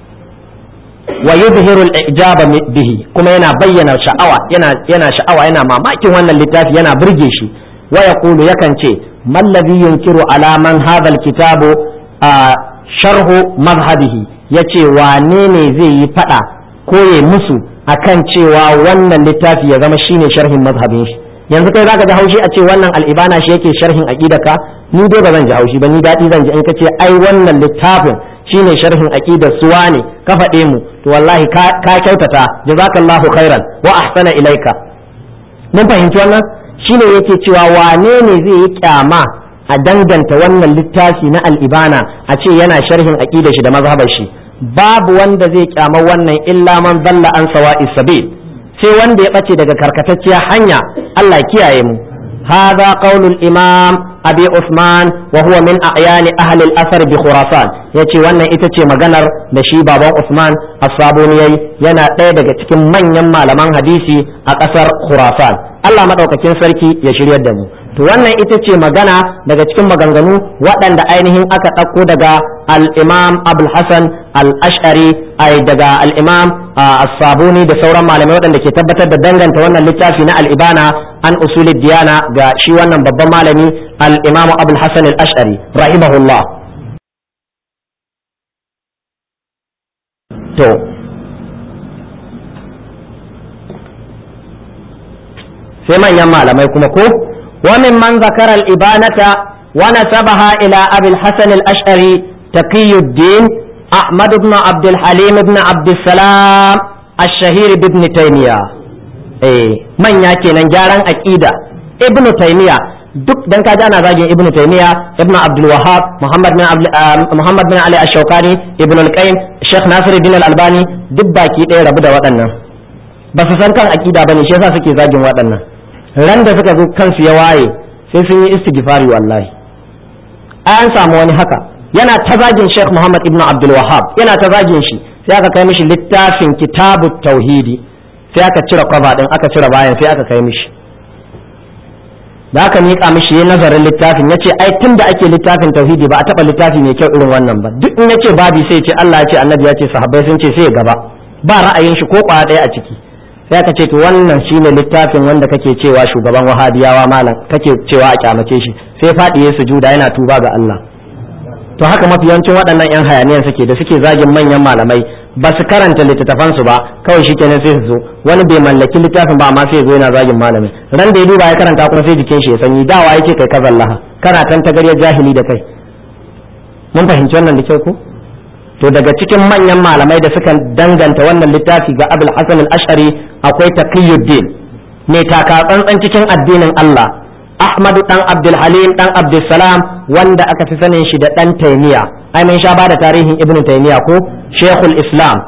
wa yuzhiru al-ijaba bihi kuma yana bayyana sha'awa yana yana sha'awa yana mamakin wannan littafi yana burge shi wa yaqulu yakan ce man ladhi yunkiru ala man hadha al-kitabu sharhu madhhabihi yace wane ne zai yi fada ko ya musu akan cewa wannan littafi ya zama shine sharhin mazhabin shi yanzu kai zaka ji haushi a ce wannan al-ibana shi yake sharhin aqidaka ni dai ba zan ji haushi ba ni dadi zan ji in kace ai wannan littafin shine sharhin aqidar suwa ne ka faɗe mu to wallahi ka kyautata jazakallahu khairan wa ahsana ilaika mun fahimci wannan shine yake cewa wane ne zai yi kyama a danganta wannan littafi na al'ibana a ce yana sharhin aqidar shi da mazhabar shi babu wanda zai kyama wannan illa man dalla an sawa'i sabil sai wanda ya bace daga karkatacciya hanya Allah kiyaye mu هذا قول الإمام أبي عثمان وهو من أعيان أهل الأثر بخراسان yace wannan ita ce maganar da shi baban Usman As-Sabuni yayi yana ɗaya daga cikin manyan malaman hadisi a ƙasar Khurasan Allah madaukakin sarki ya shiryar da mu to wannan ita ce magana daga cikin maganganu waɗanda ainihin aka ɗauko daga al-Imam Abul Hasan al-Ash'ari ai daga al-Imam As-Sabuni da sauran malamai waɗanda ke tabbatar da danganta wannan littafi na al-Ibana an usulid diyana ga shi wannan babban malami al-Imam Abul Hasan al-Ash'ari rahimahullah to sai manyan malamai kuma ko wa min man zakara al-ibanata wa nasabaha ila Abi al-Hasan al-Ash'ari Taqiyuddin Ahmad ibn Abd al-Halim ibn Abd salam الشهير بابن تيمية eh manya kenan gyaran aqida ibn taymiya duk dan kaji ana zagin ibn taymiya ibn abdul wahhab muhammad bin muhammad bin ali ash-shawkani ibn al-qayyim sheikh nasiruddin al-albani duk baki ɗaya rabu da waɗannan ba su san kan aqida bane shi yasa suke zagin waɗannan ran da suka zo kansu ya waye sai sun yi istighfari wallahi an samu wani haka yana ta zagin sheikh muhammad ibn abdul wahhab yana ta zagin shi sai aka kai mishi littafin kitabut tauhidi sai aka cire kwaba din aka cire bayan sai aka kai mishi da aka miƙa mishi ya nazarin littafin ya ce ai tun da ake littafin tauhidi ba a taɓa littafi mai kyau irin wannan ba duk in ya ce babi sai ce Allah ya ce annabi ya ce sahabbai sun ce sai ya gaba ba ra'ayin shi ko kwaya ɗaya a ciki sai aka ce to wannan shine littafin wanda kake cewa shugaban wahabiyawa malam kake cewa a kyamace shi sai faɗi ya sujuda yana tuba ga Allah to haka mafi yawancin waɗannan 'yan hayaniyan suke da suke zagin manyan malamai ba su karanta littattafansu ba kawai shi kenan sai su zo wani bai mallaki littafin ba amma sai ya zo yana zagin malami ran da ya duba ya karanta kuma sai jikin shi ya sanyi dawa yake kai kazan laha kana tan tagariyar jahili da kai mun fahimci wannan da kyau ko to daga cikin manyan malamai da suka danganta wannan littafi ga abul hasan al-ash'ari akwai taqiyuddin mai taka tsantsan cikin addinin Allah Ahmadu dan Abdul Halim dan Abdul Salam wanda aka fi sanin shi da dan Taymiya ai mun sha bada tarihin Ibn Taymiya ko Sheikhul Islam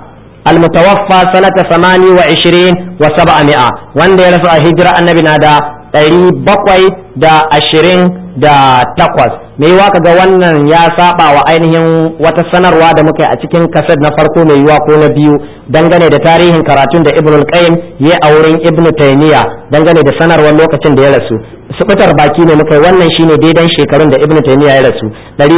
المتوفى سنة ثماني وعشرين وسبعمائة وان دي رسول هجرة النبي نادا ɗari bakwai da ashirin da takwas mai yiwa kaga wannan ya saba wa ainihin wata sanarwa da muka yi a cikin kasar na farko mai yiwa ko na biyu dangane da tarihin karatun da ibn al-qayyim ya a wurin ibn taymiya dangane da sanarwar lokacin da ya rasu sukutar baki ne muka yi wannan shine daidan shekarun da ibn taymiya ya rasu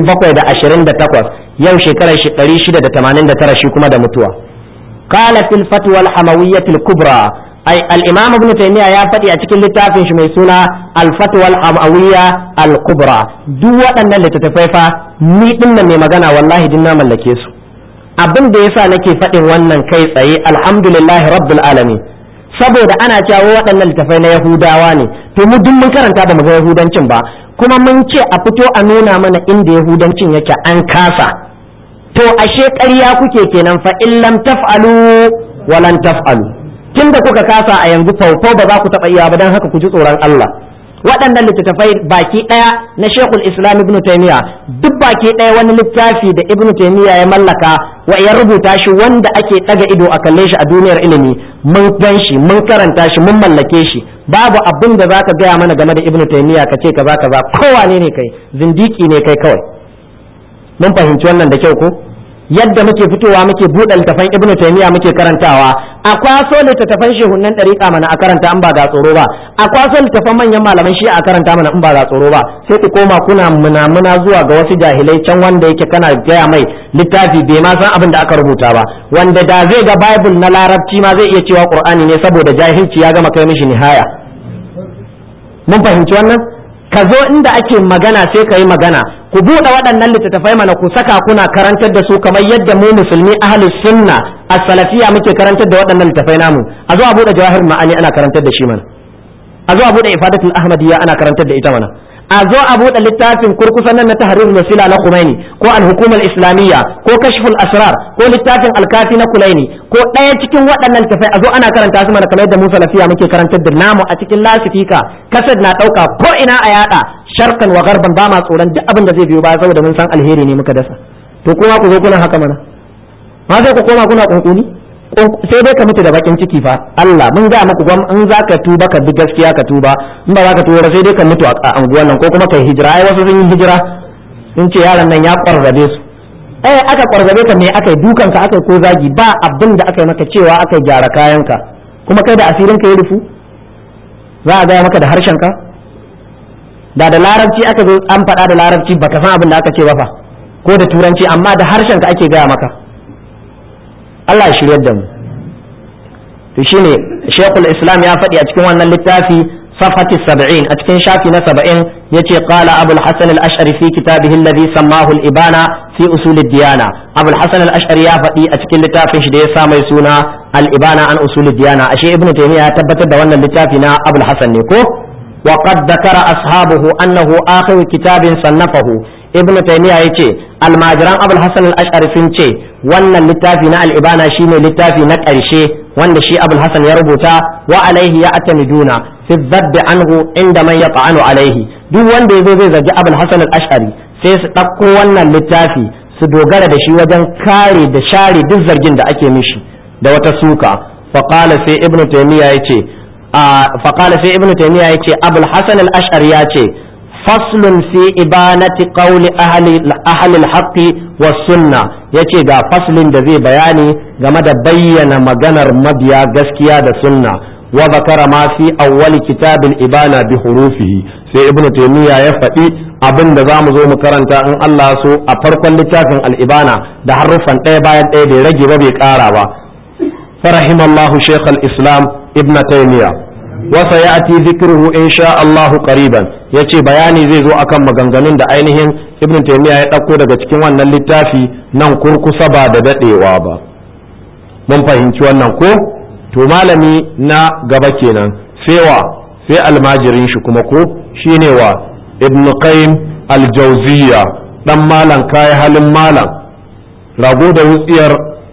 728 yau shekarar shi 689 shi kuma da mutuwa قال في الفتوى الحموية الكبرى أي الإمام ابن تيمية يا فتي أتكلم لتافن شمي سنة الفتوى الحموية الكبرى دو أن اللي تتفيفا ni dinnan mai magana wallahi din na mallake su abin da yasa nake faɗin wannan kai tsaye alhamdulillahi rabbil alamin saboda ana cewa waɗannan littafai na yahudawa ne to mu duk mun karanta ba mu ga yahudancin ba kuma mun ce a fito a nuna mana inda yahudancin yake an kasa to ashe ƙarya kuke kenan fa in lam taf'alu wa lan taf'alu tunda kuka kasa a yanzu faufau ba za ku taɓa iya ba don haka ku ji tsoron Allah waɗannan littattafai baki ɗaya na Sheikhul Islam Ibn Taymiyyah duk baki ɗaya wani littafi da Ibn Taymiyyah ya mallaka wa ya rubuta shi wanda ake ɗaga ido a kalle shi a duniyar ilimi mun gan shi mun karanta shi mun mallake shi babu abin da zaka gaya mana game da Ibn Taymiyyah ka ce kaza kaza kowane ne kai zindiki ne kai kawai mun fahimci wannan da kyau ko yadda muke fitowa muke buɗe littafan ibn taymiya muke karantawa a kwaso littattafan shehunan ɗariƙa mana a karanta in ba ga tsoro ba a kwaso littattafan manyan malaman shi a karanta mana in ba ga tsoro ba sai ku koma kuna munamuna zuwa ga wasu jahilai can wanda yake kana gaya mai littafi bai ma san abin da aka rubuta ba wanda da zai ga bible na larabci ma zai iya cewa qur'ani ne saboda jahilci ya gama kai mishi nihaya mun fahimci wannan ka zo inda ake magana sai ka yi magana ku buɗe waɗannan littattafai mana ku saka kuna karantar da su kamar yadda mu musulmi ahli sunna a salafiya muke karantar da waɗannan littattafai namu a zo a buɗe jawahir ma'ani ana karantar da shi mana a zo a buɗe ifadatul ahmadiyya ana karantar da ita mana a zo a buɗe littafin kurkusan nan na tahrir wasila na Khomeini ko al-hukumar islamiyya ko kashful asrar ko littafin al-kafi na Kulaini ko ɗaya cikin waɗannan tafai a zo ana karanta su mana kamar yadda Musa lafiya muke karantar da namu a cikin lasifika kasad na ɗauka ko ina a yada sharkan wa garban ba ma tsoron duk abin da zai biyo baya saboda mun san alheri ne muka dasa to kuma ku zo kuna haka mana ma sai ku koma kuna kunkuni sai dai ka mutu da bakin ciki fa Allah mun ga muku gwam in za ka tuba ka bi gaskiya ka tuba in ba za ka tuba sai dai ka mutu a anguwan nan ko kuma kai hijira ai wasu sun yi hijira sun ce yaron nan ya kwarzabe su eh aka kwarzabe ka me aka yi dukan ka aka yi ko zagi ba abin da aka yi maka cewa aka yi gyara kayan ka kuma kai da asirin ka ya rufu za a gaya maka da harshen ka da da larabci aka zo an faɗa da larabci baka san abin da aka ce ba fa ko da turanci amma da harshen ka ake gaya maka Allah ya shiryar da mu to shine Sheikhul Islam ya faɗi a cikin wannan littafi safhati 70 a cikin shafi na 70 yace qala Abu al-Hasan al-Ash'ari fi kitabihi alladhi sammahu al-Ibana fi usul ad-diyana Abu al-Hasan al-Ash'ari ya faɗi a cikin littafin shi da ya sa mai suna al-Ibana an usul ad-diyana ashe Ibn Taymiyyah ya tabbatar da wannan littafi na Abu al-Hasan ne ko وقد ذكر أصحابه أنه آخر كتاب صنفه ابن تيمية يتي الماجران أبو الحسن الأشعري سنتي وأن اللتافي نا الإبانة شيني لتافي نكرشي وأن شي أبو الحسن يربطا وعليه يعتمدون في الذب عنه عند من يطعن عليه دو وان دي زي زي أبو الحسن الأشعري سيس تقو وأن اللتافي su dogara da shi wajen kare da share duk zargin da ake mishi da wata suka faqala sai ibnu taymiya yace faƙala sai ibn taymiya yace abul hasan al-ash'ari yace faslun fi ibanati qawli ahli ahli al-haqqi was sunna yace ga faslin da zai bayani game da bayyana maganar mabiya gaskiya da sunna wa zakara ma fi awwali kitabil ibana bi hurufihi sai ibn taymiya ya faɗi abin da zamu zo mu karanta in Allah so a farkon littafin al-ibana da haruffan ɗaya bayan ɗaya bai rage ba bai ƙara ba فرحم الله شيخ الإسلام ابن تيمية وسيأتي ذكره إن شاء الله قريبا yace bayani zai zo akan maganganun da ainihin ibn taymiya ya ɗauko daga cikin wannan littafi nan kurkusa ba da daɗewa ba mun fahimci wannan ko to malami na gaba kenan sai wa sai almajirin shi kuma ko shine wa ibn qayyim al-jawziyya dan malam kai halin malam rago da wutsiyar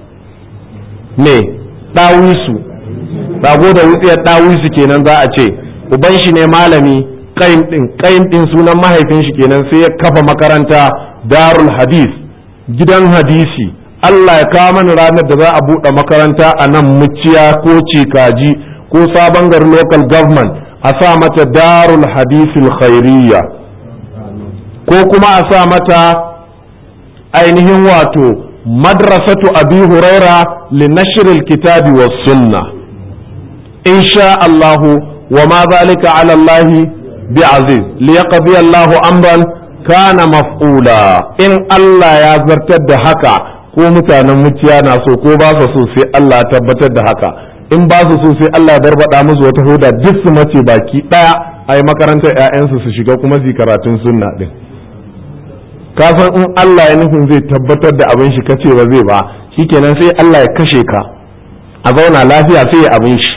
me ɗawisu rago da wutsiyar ɗawisu kenan za a ce uban shi ne malami ƙayin ɗin ƙayin ɗin sunan mahaifin shi kenan sai ya kafa makaranta darul hadis gidan hadisi
Allah ya kawo mana ranar da za a buɗe makaranta a nan muciya ko cikaji ko sabon gari local government a sa mata darul hadisil khairiyya ko kuma a sa mata ainihin wato madrasatu abi huraira li nashril kitabi was sunna insha Allahu wa ma zalika ala Allah bi aziz li yaqdi Allahu amran kana maf'ula in Allah ya zartar da haka ko mutanen muciya na so ko ba su so sai Allah ya tabbatar da haka in ba su so sai Allah ya barbada musu wata hoda duk su mace baki daya ai makarantar ƴaƴansu su shiga kuma su karatun sunna din ka san in Allah ya nufin zai tabbatar da abin shi kace ba zai ba shikenan sai Allah ya kashe ka a zauna lafiya sai ya abin shi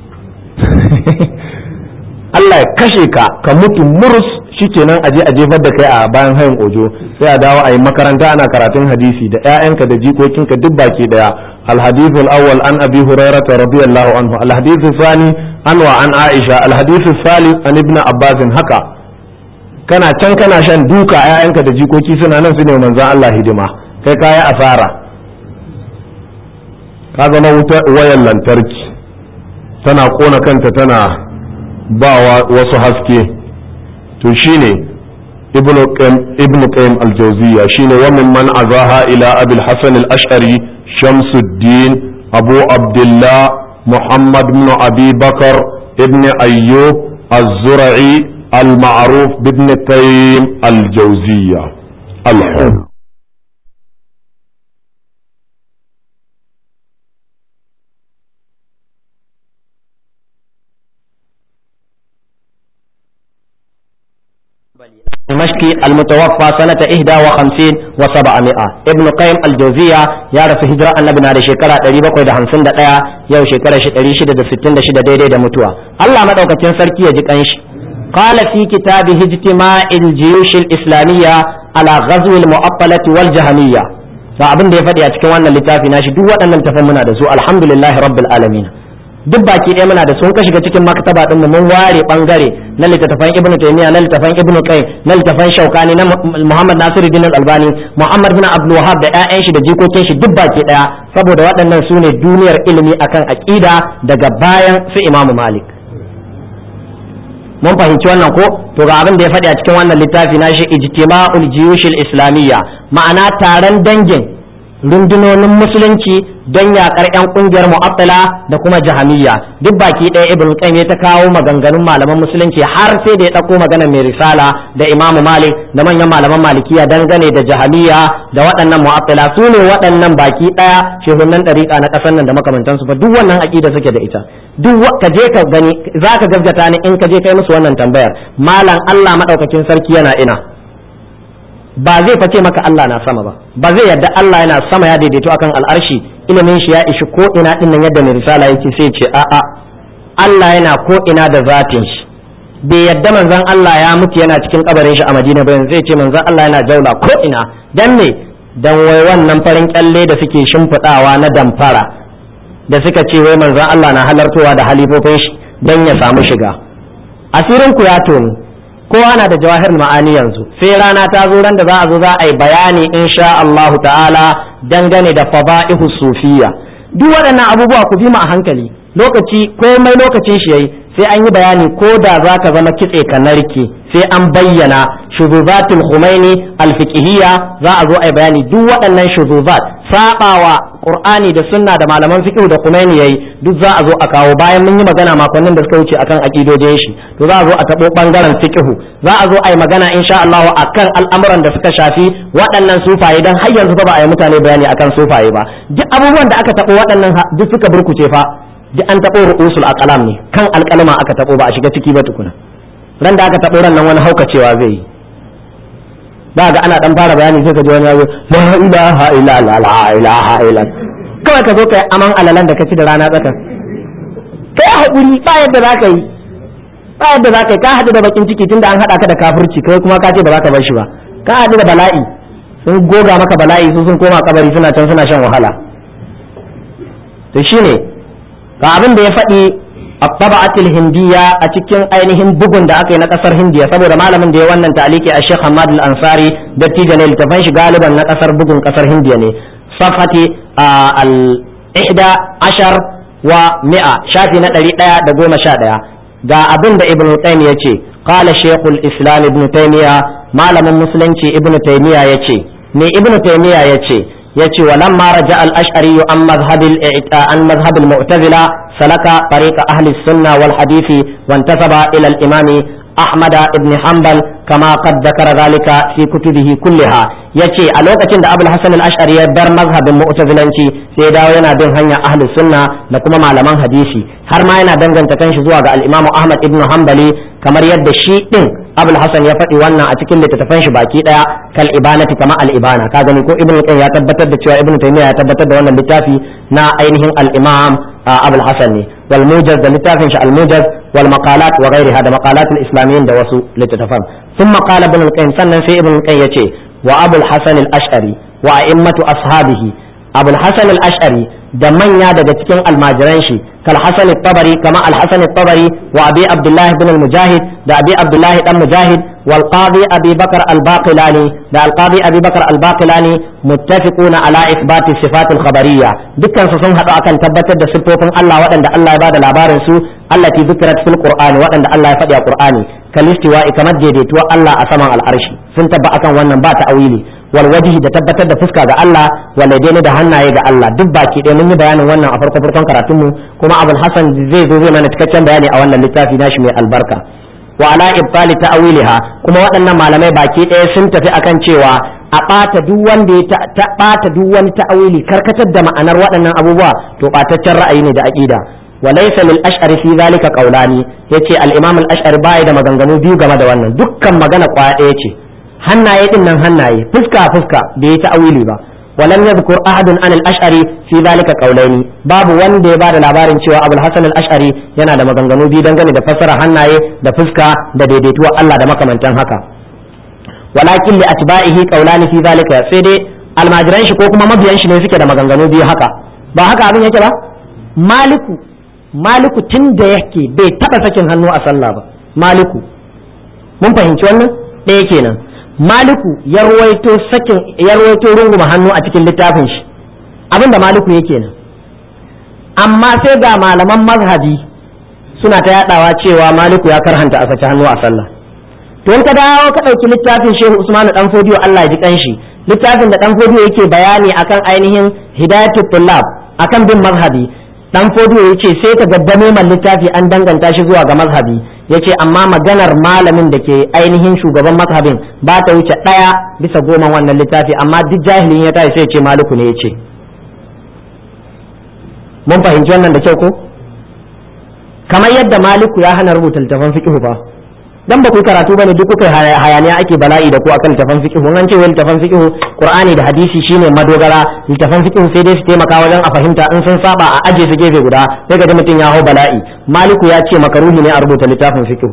Allah ya kashe ka ka mutu murus shikenan aje a jefar da kai a bayan hayin ojo sai a dawo a yi makaranta ana karatun hadisi da ƴaƴanka da jikokinka duk baki daya الحديث الأول عن أبي هريرة رضي الله عنه الحديث الثاني عن وعن عائشة الحديث الثالث عن ابن عباس هكا kana can kana shan duka ƴaƴanka da jikoki suna nan su ne manzon Allah hidima kai kaya asara ka zama wuta wayan lantarki tana kona kanta tana ba wasu haske to shine ibnu ibn qayyim al-jawziyya shine wa min man azaha ila abil hasan al-ash'ari shamsuddin abu abdullah muhammad ibn abi bakar ibn ayyub az-zura'i المعروف بابن قيم الجوزية الحر
دمشقي المتوفى سنة 51 و700 ابن قيم الجوزية يا رف هجرة النبي نادي شكرا تريبا قيد همسن دا يو شكرا شتري شدة ستين شدة دي دي دا متوى الله مدعوك تنسر كي يجيك أنش قال في كتابه اجتماع الجيوش الإسلامية على غزو المعطلة والجهمية فأبن دي فدي أتكي وانا لتافي ناشي دو وانا نتفهمنا دا سو الحمد لله رب العالمين duk baki ɗaya muna da sun ka shiga cikin maktaba din mu mun ware bangare na littattafan ibnu taymiya na littattafan ibnu qayyim na littattafan shaukani na muhammad nasiruddin albani muhammad bin abdul wahhab da ƴaƴan shi da jikokin shi duk baki ɗaya saboda waɗannan su ne duniyar ilimi akan aqida daga bayan su imamu malik mun fahimci wannan ko to ga abin da ya faɗi a cikin wannan littafi na shi ijtima'ul jiyushil islamiyya ma'ana taron dangin rundunonin musulunci don yakar yan kungiyar mu'attala da kuma jahamiyya duk baki ɗaya ibn qayyim ta kawo maganganun malaman musulunci har sai da ya ɗauko magana mai risala da imamu malik da manyan malaman malikiya dangane da jahamiyya da waɗannan mu'attala su ne waɗannan baki ɗaya shehunan ɗariƙa na ƙasar nan da makamantansu ba duk wannan aƙida suke da ita duk ka je ka gani za ka gaskata ni in ka je kai musu wannan tambayar malam Allah madaukakin sarki yana ina ba zai face maka Allah na sama ba ba zai yadda Allah yana sama ya daidaito akan al'arshi ilimin shi ya ishi ko ina din nan yadda mai risala yake sai ce a a Allah yana ko ina da zatin shi bai yadda manzon Allah ya mutu yana cikin kabarin shi a Madina ba zai ce manzon Allah yana jaula ko ina dan me dan wai wannan farin kyalle da suke shimfiɗawa na damfara da suka ce wai manzon Allah na halartowa da halifofin shi dan ya samu shiga asirin ku ya tonu kowa na da jawahir ma'ani yanzu sai rana ta zo ran da za a zo za a yi bayani insha Allahu ta'ala dangane da fada'ihu sufiya duk waɗannan abubuwa ku bi mu a hankali lokaci komai lokacin shi yayi sai an yi bayani ko da za ka zama kitse ka narke sai an bayyana shuzubatul khumaini alfiqhiyya za a zo a yi bayani duk waɗannan shuzubat sabawa qur'ani da sunna da malaman fiqh da khumaini yayi duk za a zo a kawo bayan mun yi magana makonnin da suka wuce akan aqidojin shi to za a zo a tabo bangaren fiqh za a zo a yi magana insha Allah akan al'amuran da suka shafi waɗannan sufaye dan har yanzu ba a yi mutane bayani akan sufaye ba duk abubuwan da aka tabo waɗannan duk suka burkuce fa duk an taɓo ru'usul aqlam ne kan alƙalama aka taɓo ba a shiga ciki ba tukuna ran da aka taɓo ran nan wani haukacewa zai yi ba ga ana dan fara bayani sai ka ji wani yazo la ilaha illa la ilaha illa kawai ka zo kai aman alalan da ka ci da rana tsaka kai hakuri ba yadda za ka yi ba yadda za ka yi ka haɗu da bakin ciki tunda an haɗa ka da kafirci kai kuma ka ce ba za ka bar shi ba ka haɗu da bala'i sun goga maka bala'i su sun koma kabari suna can suna shan wahala to shine ga abin da ya faɗi a taba'atul hindiya a cikin ainihin bugun da aka yi na ƙasar hindiya saboda malamin da ya wannan taliki a sheikh hamad al-ansari dattijo ne littafan shi galiban na ƙasar bugun ƙasar hindiya ne safati al-ihda ashar wa mi'a shafi na ɗari ɗaya da goma sha ɗaya ga abin da ibn qayyim ya ce qala shaykhul islam ibn taymiya malamin musulunci ibn taymiya ya ce ne ibn taymiya ya ce ya ce walamma raja al-ash'ari an madhhabil an madhhab al-mu'tazila salaka tariqa ahli sunna wal hadisi wa intasaba ila al-imami أحمد بن حنبل كما قد ذكر ذلك في كتبه كلها yace a lokacin da Abul Hasan al-Ash'ari ya bar mazhabin Mu'tazilanci sai dawo yana bin hanya ahlus sunna da kuma malaman hadisi har ma yana danganta kanshi zuwa ga al-Imam Ahmad ibn Hanbali kamar yadda shi din Abul Hasan ya faɗi wannan a cikin littattafan shi baki daya kal ibanati kama al-ibana ka gani ko Ibn Qayyim ya tabbatar da cewa Ibn Taymiyyah ya tabbatar da wannan littafi na ainihin al-Imam Abul Hasan ne wal mujaz da littafin shi al-mujaz wal maqalat wa ghayriha da maqalat al-islamiyyin da wasu littattafan ثم قال ابن القيم سنن في ابن القيم يتي وابو الحسن الاشعري وائمه اصحابه ابو الحسن الاشعري da manya daga cikin almajiran shi kal hasan tabari kama al hasan tabari wa abi abdullah ibn al mujahid da abi abdullah dan mujahid wal qadi abi bakr al baqilani da al qadi abi bakr al baqilani muttafiquna ala ithbati sifat al khabariyya dukkan su sun hadu akan tabbatar da sifofin Allah waɗanda Allah ya bada labarin su allati dhikrat fil qur'ani waɗanda Allah ya faɗi a qur'ani kalistiwa kamar daidaituwa Allah a saman al'arshi sun tabba akan wannan ba ta'awili wal wajhi da tabbatar da fuska ga Allah wal yadaini da hannaye ga Allah duk baki ɗaya mun yi bayanin wannan a farko farkon karatun mu kuma Abul Hasan zai zo zai mana cikakken bayani a wannan littafi nashi mai albarka wa ala ibtali ta'awiliha kuma waɗannan malamai baki ɗaya sun tafi akan cewa a ɓata duk wanda ya ta ɓata duk wani ta'awili karkatar da ma'anar waɗannan abubuwa to ɓataccen ra'ayi ne da aqida وليس للأشعر في ذلك قولان yace al-Imam al-Ash'ari bai da maganganu biyu game da wannan dukkan magana kwaya ɗaya ce hannaye din nan hannaye fuska fuska bai yi ta'awili ba walam yadhkur ahadun an al-Ash'ari fi dhalika qawlaini babu wanda ya bada labarin cewa Abul Hasan al-Ash'ari yana da maganganu biyu dangane da fassara hannaye da fuska da daidaituwar Allah da makamantan haka walakin li atba'ihi qawlani fi dhalika sai dai almajiran shi ko kuma mabiyan shi ne suke da maganganu biyu haka ba haka abin yake ba maliku maliku tun da yake bai taɓa sakin hannu a sallah ba maliku mun fahimci wannan ɗaya kenan maliku ya ruwaito sakin ya ruwaito runguma hannu a cikin littafin shi abin da maliku yake nan amma sai ga malaman mazhabi suna ta yadawa cewa maliku ya karhanta a saki hannu a sallah to in ka dawo ka ɗauki littafin shehu usmanu dan fodiyo Allah ya ji kanshi littafin da dan fodiyo yake bayani akan ainihin hidayatul tullab akan bin mazhabi dan fodiyo ya ce sai ka gaddame man littafi an danganta shi zuwa ga mazhabi ya ce amma maganar malamin da ke ainihin shugaban mazhabin ba ta wuce ɗaya bisa goma wannan littafi amma duk jahilin ya tashi sai ce maliku ne ya ce mun fahimci wannan da kyau ko kamar yadda maliku ya hana rubuta littafan fiqh fa dan ba ku karatu bane duk kuka hayaniya ake bala'i da ku akan littafan fiqh an ce wai littafan fiqh qur'ani da hadisi shine madogara littafan fiqh sai dai su taimaka wajen a fahimta in sun saba a aje su gefe guda sai ga mutum ya hau bala'i maliku ya ce makaruhi ne a rubuta littafin fiqh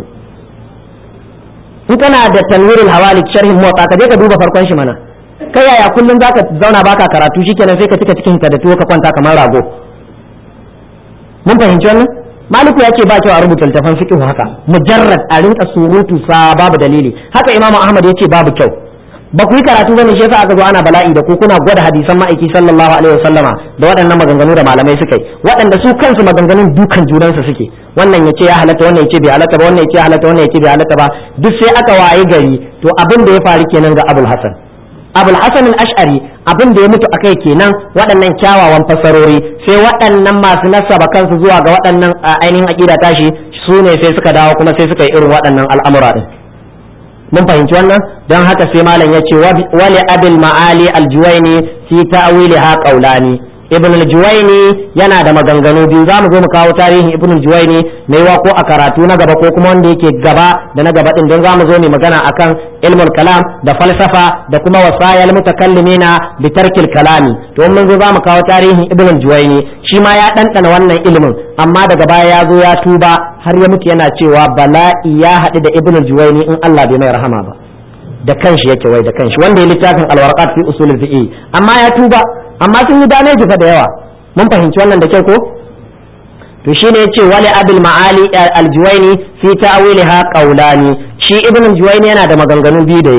in kana da tanwirul hawalik sharhin motsa ka je ka duba farkon shi mana kai yaya kullum zaka zauna baka karatu shikenan sai ka cika cikin ka da tuwo ka kwanta kamar rago mun fahimci wannan maliku ya ce ba kyau a rubuta littafan fiqh haka mujarrad a rinka surutu sa babu dalili haka imamu ahmad ya ce babu kyau ba ku yi karatu bane shi yasa aka zo ana bala'i da ku kuna gwada hadisan ma'aiki sallallahu alaihi wasallama da waɗannan maganganu da malamai suka yi waɗanda su kansu maganganun dukan junansu suke wannan ya ce ya halatta wannan ya ce bai halatta ba wannan ya ce ya halatta wannan ya ce bai halatta ba duk sai aka waye gari to abin da ya faru kenan ga abul hasan abul hasan al-ash'ari abin da ya mutu akai kenan waɗannan kyawawan fasarori sai waɗannan masu nasaba kansu zuwa ga waɗannan ainihin aqida tashi su ne sai suka dawo kuma sai suka yi irin waɗannan al'amura din mun fahimci wannan don haka sai malam ya ce wali abil ma'ali al-juwaini fi ta'wiliha qawlani ibn al-juwaini yana da maganganu biyu za mu zo mu kawo tarihin ibn al-juwaini mai wa ko a karatu na gaba ko kuma wanda yake gaba da na gaba din don za mu zo mu magana akan ilmul kalam da falsafa da kuma wasayal mutakallimina bi tarkil kalami to mun zo za mu kawo tarihin ibn al-juwaini shi ma ya ɗanɗana wannan ilimin amma daga baya ya zo ya tuba har ya mutu yana cewa bala'i ya haɗu da ibn al-juwaini in Allah bai mai rahama ba da kanshi yake wai da kanshi wanda ya littafin al-warqat fi usul al-fiqh amma ya tuba amma sun yi dameji fa da yawa mun fahimci wannan da kyau ko to shine yace wali abul ma'ali al-juwaini fi ta'wiliha qawlani shi ibn al-juwaini yana da maganganu biyu da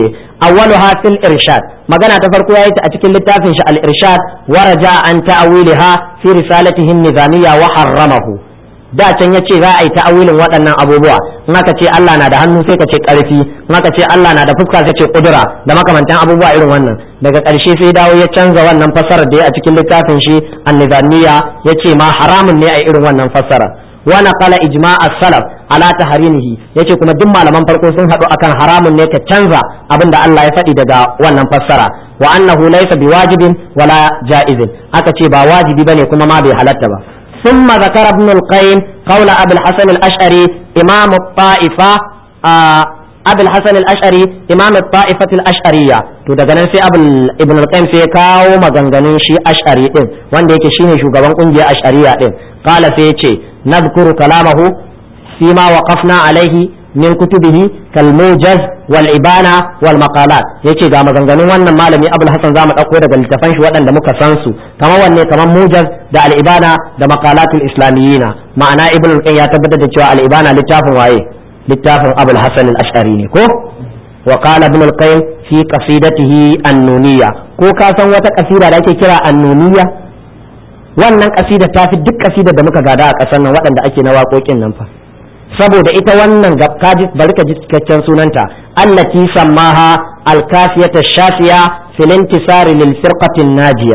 awwaluha fil irshad magana ta farko yayi ta a cikin littafin shi al irshad wa raja an ta'awiliha fi risalatihi nizamiyya wa harramahu da can ya ce za a yi ta'awilin waɗannan abubuwa in aka ce Allah na da hannu sai ka ce ƙarfi in aka ce Allah na da fuska sai ce kudura da makamantan abubuwa irin wannan daga ƙarshe sai dawo ya canza wannan fassarar da ya a cikin littafin shi an-nizamiyya ya ce ma haramun ne a irin wannan fassara wa naqala ijma' as-salaf ala tahrimihi yace kuma duk malaman farko sun haɗu akan haramun ne ka canza abin da Allah ya faɗi daga wannan fassara wa annahu laysa biwajibin wala ja'izin aka ce ba wajibi bane kuma ma bai halatta ba ثم ذكر ابن القيم قول أبي الحسن الأشعري إمام الطائفة آه أبي الحسن الأشعري إمام الطائفة الأشعرية to daga nan sai ibn al-qayyim sai ya kawo maganganun shi ash'ari din wanda yake shine shugaban kungiyar ash'ariya din qala sai yace nadhkuru kalamahu fima waqafna alaihi min kutubihi kal mujaz wal ibana wal maqalat yace ga maganganun wannan malami abul hasan zamu dauko daga littafan shi waɗanda muka san su kamar wanne kamar mujaz da al ibana da maqalatul islamiyina ma'ana ibn al-qayyim ya tabbatar da cewa al ibana littafin waye littafin abul hasan al-ash'ari ne ko wa qala ibn al-qayyim fi qasidatihi an-nuniyya ko ka san wata kasida da ake kira an-nuniyya wannan kasida ta fi duk kasidar da muka gada a ƙasar nan waɗanda ake na waƙoƙin nan fa saboda ita wannan kaji bari ka ji cikakken sunanta allati sammaha alkafiyata shafiya fil intisari lil firqatin najiya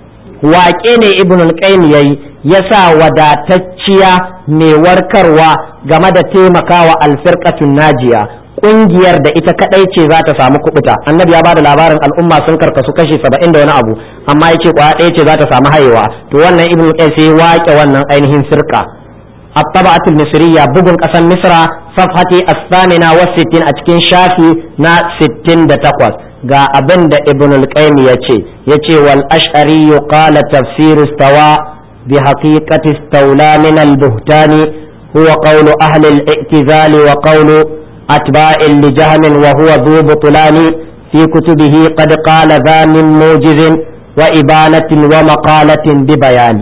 waƙe ne ibn al-qayyim yayi yasa wadatacciya mai warkarwa game da taimakawa al-firqatun najiya kungiyar da ita kadai ce za ta samu kubuta annabi ya bada labarin al'umma sun karkasu kashi 70 da wani abu amma yace kwaya ɗaya ce za ta samu hayewa to wannan ibn al-qayyim sai waƙe wannan ainihin firqa الطبعة المصرية بقن قسم مصر صفحة الثامنة والستين أتكين شافي نا ستين دا تقوى قا أبن دا ابن القيم يتي يتي والأشعري قال تفسير استوى بحقيقة استولى من البهتان هو قول أهل الاعتزال وقول أتباع لجهم وهو ذو بطلان في كتبه قد قال ذا من موجز وإبانة ومقالة ببيان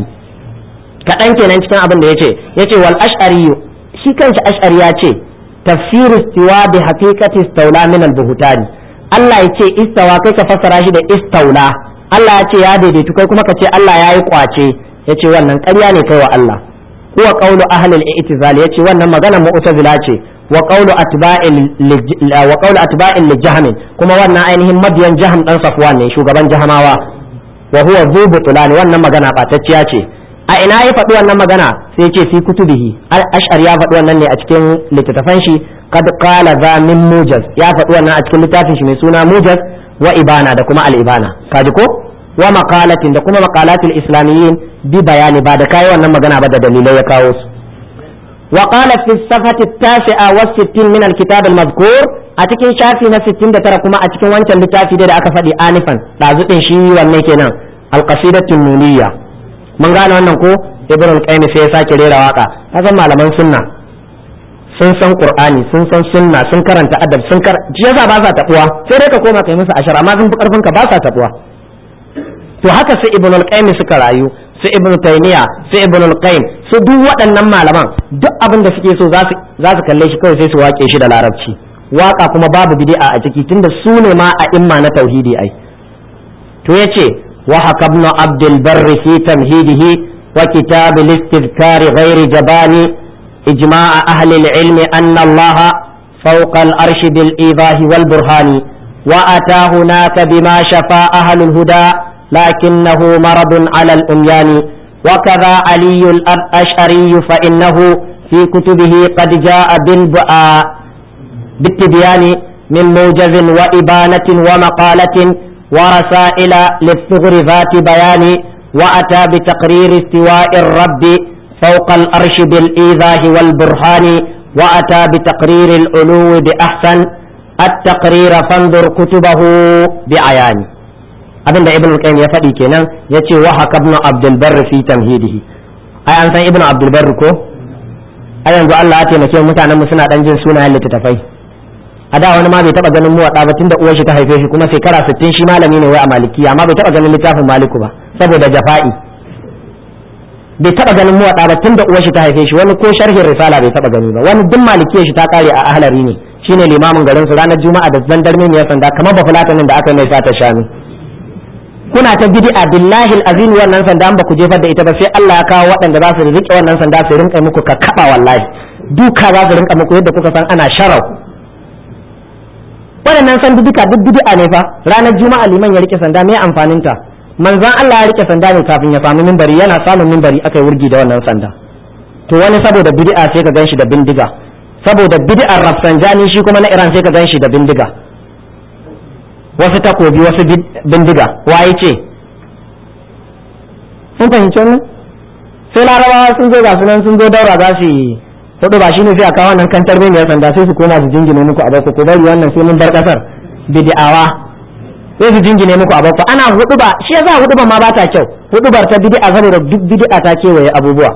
kaɗan kenan cikin abin da ya ce ya ce wal ash'ari shi kanshi ash'ari ya ce tafsiru istiwa bi haqiqati istawla min al buhtani Allah ya ce istawa kai ka fassara shi da istaula Allah ya ce ya daidaitu kai kuma ka ce Allah ya yi kwace ya ce wannan ƙarya ne kai wa Allah huwa qawlu ahli al-i'tizal ya ce wannan maganar mu'tazila ce wa qawlu atba'il wa qawlu atba'il li kuma wannan ainihin mabiyan jahm dan safwan ne shugaban jahamawa wa huwa zu butulani wannan magana batacciya ce a ina ya faɗi wannan magana sai ce fi kutubihi ash'ar ya faɗi wannan ne a cikin littattafan shi qad qala za min mujaz ya faɗi wannan a cikin littafin shi mai suna mujaz wa ibana da kuma al-ibana kaji ko wa maqalatin da kuma maqalatul islamiyyin bi bayani ba da kai wannan magana ba da dalilai ya kawo su wa qala fi safati at-tasi'a wa 60 min al-kitab al-madhkur a cikin shafi na 69 kuma a cikin wancan littafi da aka faɗi anifan dazu din shi wanne kenan al-qasidatu nuniyya mun gane wannan ko ibn al-qayyim sai ya sake rera waka kasan malaman sunna sun san qur'ani sun san sunna sun karanta adab sun kar shi yasa ba sa tabuwa sai dai ka koma kai musu ashara amma sun fi karfin ka ba sa tabuwa to haka sai ibn al-qayyim suka rayu su ibn taymiya su ibn al-qayyim su duk waɗannan malaman duk abin da suke so za su za su kalle shi kawai sai su wake shi da larabci waka kuma babu bid'a a ciki tunda su ne ma a imma na tauhidi ai to yace وحكى ابن عبد البر في تمهيده وكتاب الاستذكار غير جبان إجماع أهل العلم أن الله فوق الأرش بالإيضاح والبرهان وأتى هناك بما شفى أهل الهدى لكنه مرض على الأميان وكذا علي الأشعري فإنه في كتبه قد جاء بالتبيان من موجز وإبانة ومقالة ورسائل للثغر ذات بيان وأتى بتقرير استواء الرب فوق الأرش بالإيذاء والبرهان وأتى بتقرير العلو بأحسن التقرير فانظر كتبه بعيان abin da ibn qayyim ya faɗi kenan ya ce wa haka ibn abdul barr fi tamhidihi ai an san ibn abdul barr ko ai yanzu Allah ya taimake mutanen mu suna dan jin sunayen littattafai a da wani ma bai taba ganin muwaɗa ba tunda uwar shi ta haife shi kuma shekara 60 shi malami ne wai a malikiya amma bai taba ganin littafin maliku ba saboda jafa'i bai taba ganin muwaɗa ba tunda uwar shi ta haife shi wani ko sharhin risala bai taba gani ba wani duk malikiyar shi ta kare a ahlari ne shine limamin garin su ranar juma'a da zandarme ne sanda kamar ba fulatanin da aka mai sata shanu kuna ta bid'a billahi azim wannan sanda ba ku jefar da ita ba sai Allah ya kawo waɗanda za su rike wannan sanda su rinka muku ka kaba wallahi duka za su rinka muku yadda kuka san ana sharau waɗannan sandu duka duk bid'a ne fa ranar juma'a liman ya rike sanda me amfanin ta manzon Allah ya rike sanda ne kafin ya samu mimbari yana samun mimbari aka yi wurgi da wannan sanda to wani saboda bid'a sai ka ganshi da bindiga saboda bid'ar rafsanjani shi kuma na Iran sai ka ganshi da bindiga wasu takobi wasu bindiga waye ce sun fahimci wannan sai larabawa sun zo ga sunan sun zo daura za su yi hudu ba shine sai a kawo wannan kantar mai sanda sai su koma su jingine muku a bako ko bari wannan sai mun bar kasar bid'awa sai su jingine muku a bako ana hudu ba shi yasa hudu ba ma ba ta kyau hudubar ta bid'a saboda duk bid'a ta kewaye abubuwa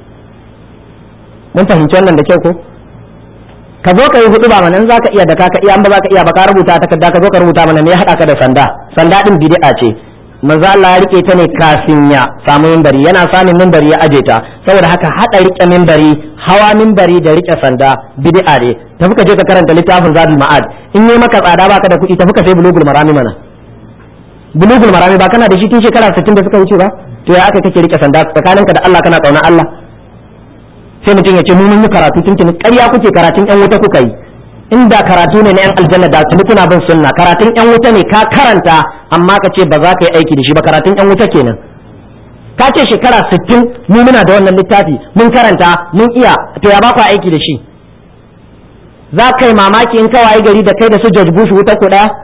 mun fahimci wannan da kyau ko ka zo ka yi hudu ba mana za ka iya da ka iya an ba za ka iya ba ka rubuta takarda ka zo ka rubuta mana me ya haɗa ka da sanda sanda din bid'a ce manzo Allah ya rike ta ne kafin ya samu minbari yana samun minbari ya aje ta saboda haka hada rike minbari hawa minbari da rike sanda bid'a ne tafi ka je ka karanta littafin Zadul Ma'ad in yi maka tsada baka da kuɗi tafi ka sai bulugul marami mana bulugul marami ba kana da shi tun shekara 60 da suka wuce ba to ya aka kake rike sanda tsakaninka da Allah kana kauna Allah sai mutum ya ce mu mun yi karatu tuntuni ƙarya kuke karatun yan wuta kuka yi inda karatu ne na yan aljanna da tuni kuna bin sunna karatun yan wuta ne ka karanta amma ka ce ba za ka yi aiki da shi ba karatun yan wuta kenan ka ce shekara 60 mu muna da wannan littafi mun karanta mun iya to ya ba ku aiki da shi za ka yi mamaki in ka wayi gari da kai da su George Bush wuta ku daya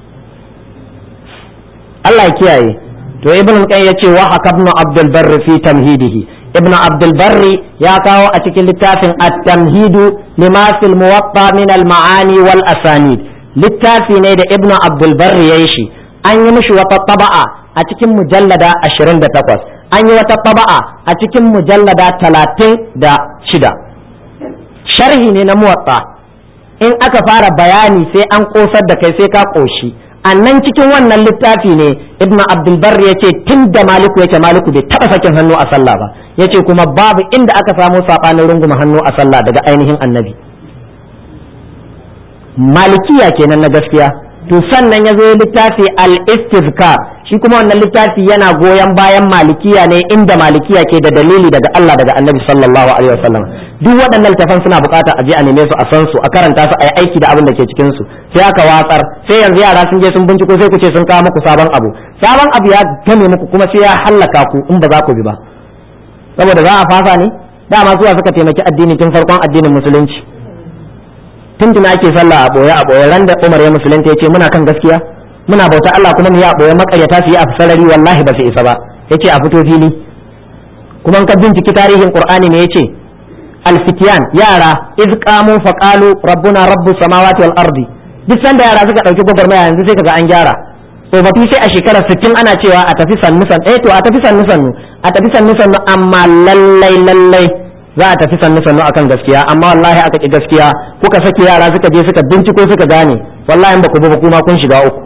Allah ya kiyaye to ibn qayyim yace wa hakabnu abdul barr fi tamhidihi ibn abdul barri ya kawo a cikin littafin at-tamhidu lima fil muwatta min al-ma'ani wal asanid littafi ne da ibn abdul barri yayi shi an yi mishi wata taba'a a cikin mujallada 28 an yi wata taba'a a cikin mujallada 36 sharhi ne na muwatta in aka fara bayani sai an kosar da kai sai ka koshi annan cikin wannan littafi ne ibnu abdulbar ya ce tun da maliku yake maliku bai taba sakin hannu a sallah ba ya ce kuma babu inda aka samu saɓanin runguma hannu a sallah daga ainihin annabi malikiya kenan na gaskiya to sannan ya zo littafi al-istizkar shi kuma wannan littafi yana goyon bayan malikiya ne inda malikiya ke da dalili daga Allah daga annabi sallallahu alaihi wasallam duk waɗannan littafan suna bukata a je a neme su a san su a karanta su a yi aiki da abin da ke cikin su sai aka watsar sai yanzu yara sun je sun binciko sai ku ce sun kawo muku sabon abu sabon abu ya game muku kuma sai ya hallaka ku in ba za ku bi ba saboda za a fasa ne dama zuwa suka taimaki addini tun farkon addinin musulunci tun tuna ake sallah a boye a boye ran da Umar ya musulunta yace muna kan gaskiya muna bauta Allah kuma mu yi a boye makaryata su yi a sarari wallahi ba su isa ba yace a fito fili kuma ka binciki tarihin Qur'ani ne yace alfitiyan yara iz qamu fa qalu rabbuna rabbus samawati wal ardi duk sanda yara suka dauki gwagwarmaya yanzu sai kaga an gyara tsofaffi sai a shekarar 60 ana cewa a tafi sannu sannu eh to a tafi sannu sannu a tafi sannu sannu amma lallai lallai za a tafi sannu sannu akan gaskiya amma wallahi aka ki gaskiya kuka saki yara suka je suka binciko suka gane wallahi in ba ku ba kuma kun shiga uku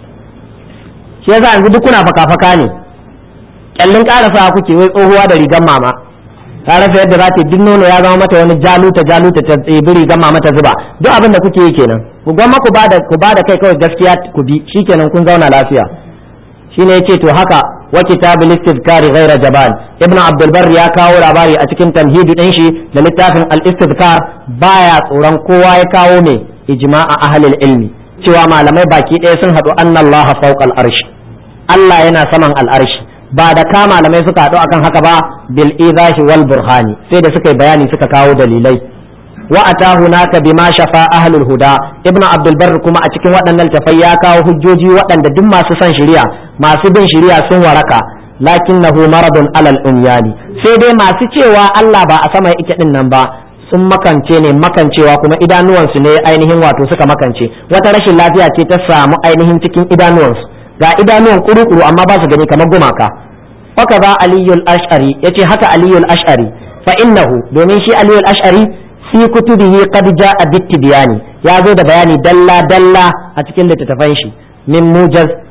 shi yasa yanzu duk kuna faka-faka ne kyallin karasa kuke wai tsohuwa da rigan mama ta rasa yadda za ta duk nono ya zama mata wani jaluta jaluta ta tsibi rigan mama ta zuba duk abin da kuke yi kenan ku gwamma ku bada ku bada kai kawai gaskiya ku bi shikenan kun zauna lafiya shine yace to haka wa kitabul istizkari ghaira jabal ibnu abdul bar ya kawo labari a cikin tamhidu din shi da littafin al istizkar baya tsoron kowa ya kawo me ijma'a ahlul ilmi cewa malamai baki ɗaya sun haɗu annallaha fawqal arshi Allah yana saman al'arshi ba da ka malamai suka haɗu akan haka ba bil izahi wal burhani sai da suka yi bayani suka kawo dalilai wa atahu naka bima shafa ahlul huda ibnu abdul barr kuma a cikin waɗannan tafai ya kawo hujjoji waɗanda duk masu son shari'a masu bin shari'a sun waraka lakinnahu maradun alal umyani sai dai masu cewa Allah ba a sama yake din nan ba sun makance ne makancewa kuma idanuwansu ne ainihin wato suka makance wata rashin lafiya ce ta samu ainihin cikin idanuwansu ga idanuwan kuru-kuru amma ba su gani kamar gumaka haka za aliyul ash'ari yace haka aliyul ash'ari fa innahu domin shi aliyul ash'ari fi kutubihi qad jaa bittibiyani ya zo da bayani dalla dalla a cikin littattafan shi min mujaz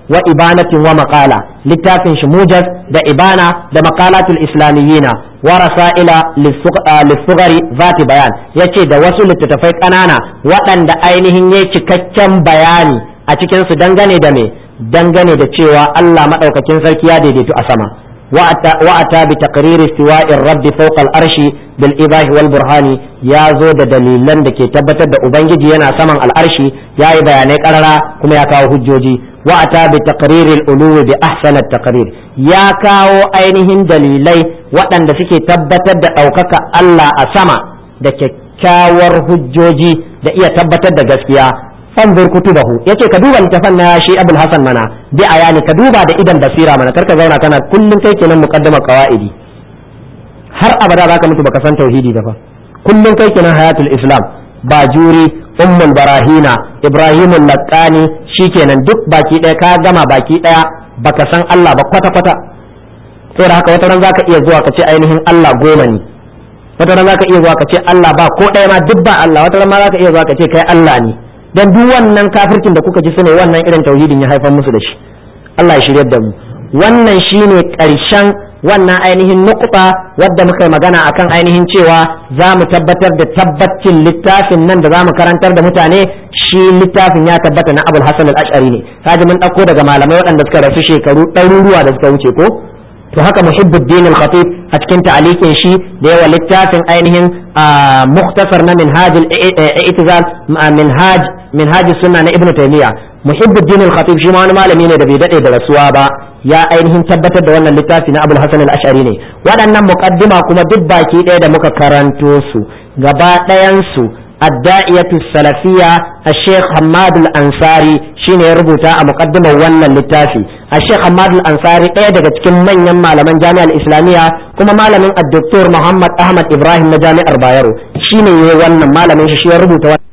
wa ibanatin wa maqala littafin shi mujaz da ibana da maqalatul islamiyina wa rasaila lissugari zati bayan yace da wasu littattafai ƙanana waɗanda ainihin yayi cikakken bayani a cikin su dangane da me dangane da cewa Allah madaukakin sarki ya daidaitu a sama وأتى بتقرير استواء الرب فوق الأرش بالإباه والبرهان يا زود دليلا دكي تبتد أبنجي ينا سمن الأرش يا بياني قررا كما يكاو هجوجي وأتى بتقرير الألو بأحسن التقرير يا كاو أينهم دليلي وأن دسكي تبتد أوكك الله أسما دكي كاور هجوجي da iya tabbatar da gaskiya fanzur kutubahu yace ka duba littafan na shi abul hasan mana bi ayani ka duba da idan basira mana karka zauna kana kullun kai kenan muqaddama qawaidi har abada zaka mutu baka san tauhidi ba fa kullun kai kenan hayatul islam bajuri ummul barahina ibrahimul laqani shikenan duk baki daya ka gama baki daya baka san Allah ba kwata kwata saboda haka wata ran zaka iya zuwa ka ce ainihin Allah goma ne wata ran zaka iya zuwa ka ce Allah ba ko daya ma duk ba Allah wata ran ma zaka iya zuwa ka ce kai Allah ne dan duk wannan kafircin da kuka ji sune wannan irin tauhidin ya haifar musu da shi Allah ya shiryar da mu wannan shine ƙarshen wannan ainihin nukuta wadda muka yi magana akan ainihin cewa za mu tabbatar da tabbacin littafin nan da za mu karantar da mutane shi littafin ya tabbata na abul hasan al-ash'ari ne kaji mun ɗauko daga malamai waɗanda suka rasu shekaru ɗaruruwa da suka wuce ko to haka muhibbuddin al-khatib a cikin ta'alikin shi da yawa littafin ainihin muktasar na minhaj al-i'tizal minhaj minhaj sunna na ibnu taymiya muhibbuddin al-khatib shi ma wani malami ne da bai dade da rasuwa ba ya ainihin tabbatar da wannan littafi na abul hasan al-ash'ari ne waɗannan muqaddima kuma duk baki ɗaya da muka karanto su gaba ɗayan su الداعية السلفية الشيخ حماد الأنصاري شين يربط مقدمة ون للتافي الشيخ حماد الأنصاري ايه daga cikin manyan malaman jami'ar islamiyya kuma malamin الدكتور محمد أحمد إبراهيم na jami'ar Bayero shine yayi wannan malamin shi shi ya rubuta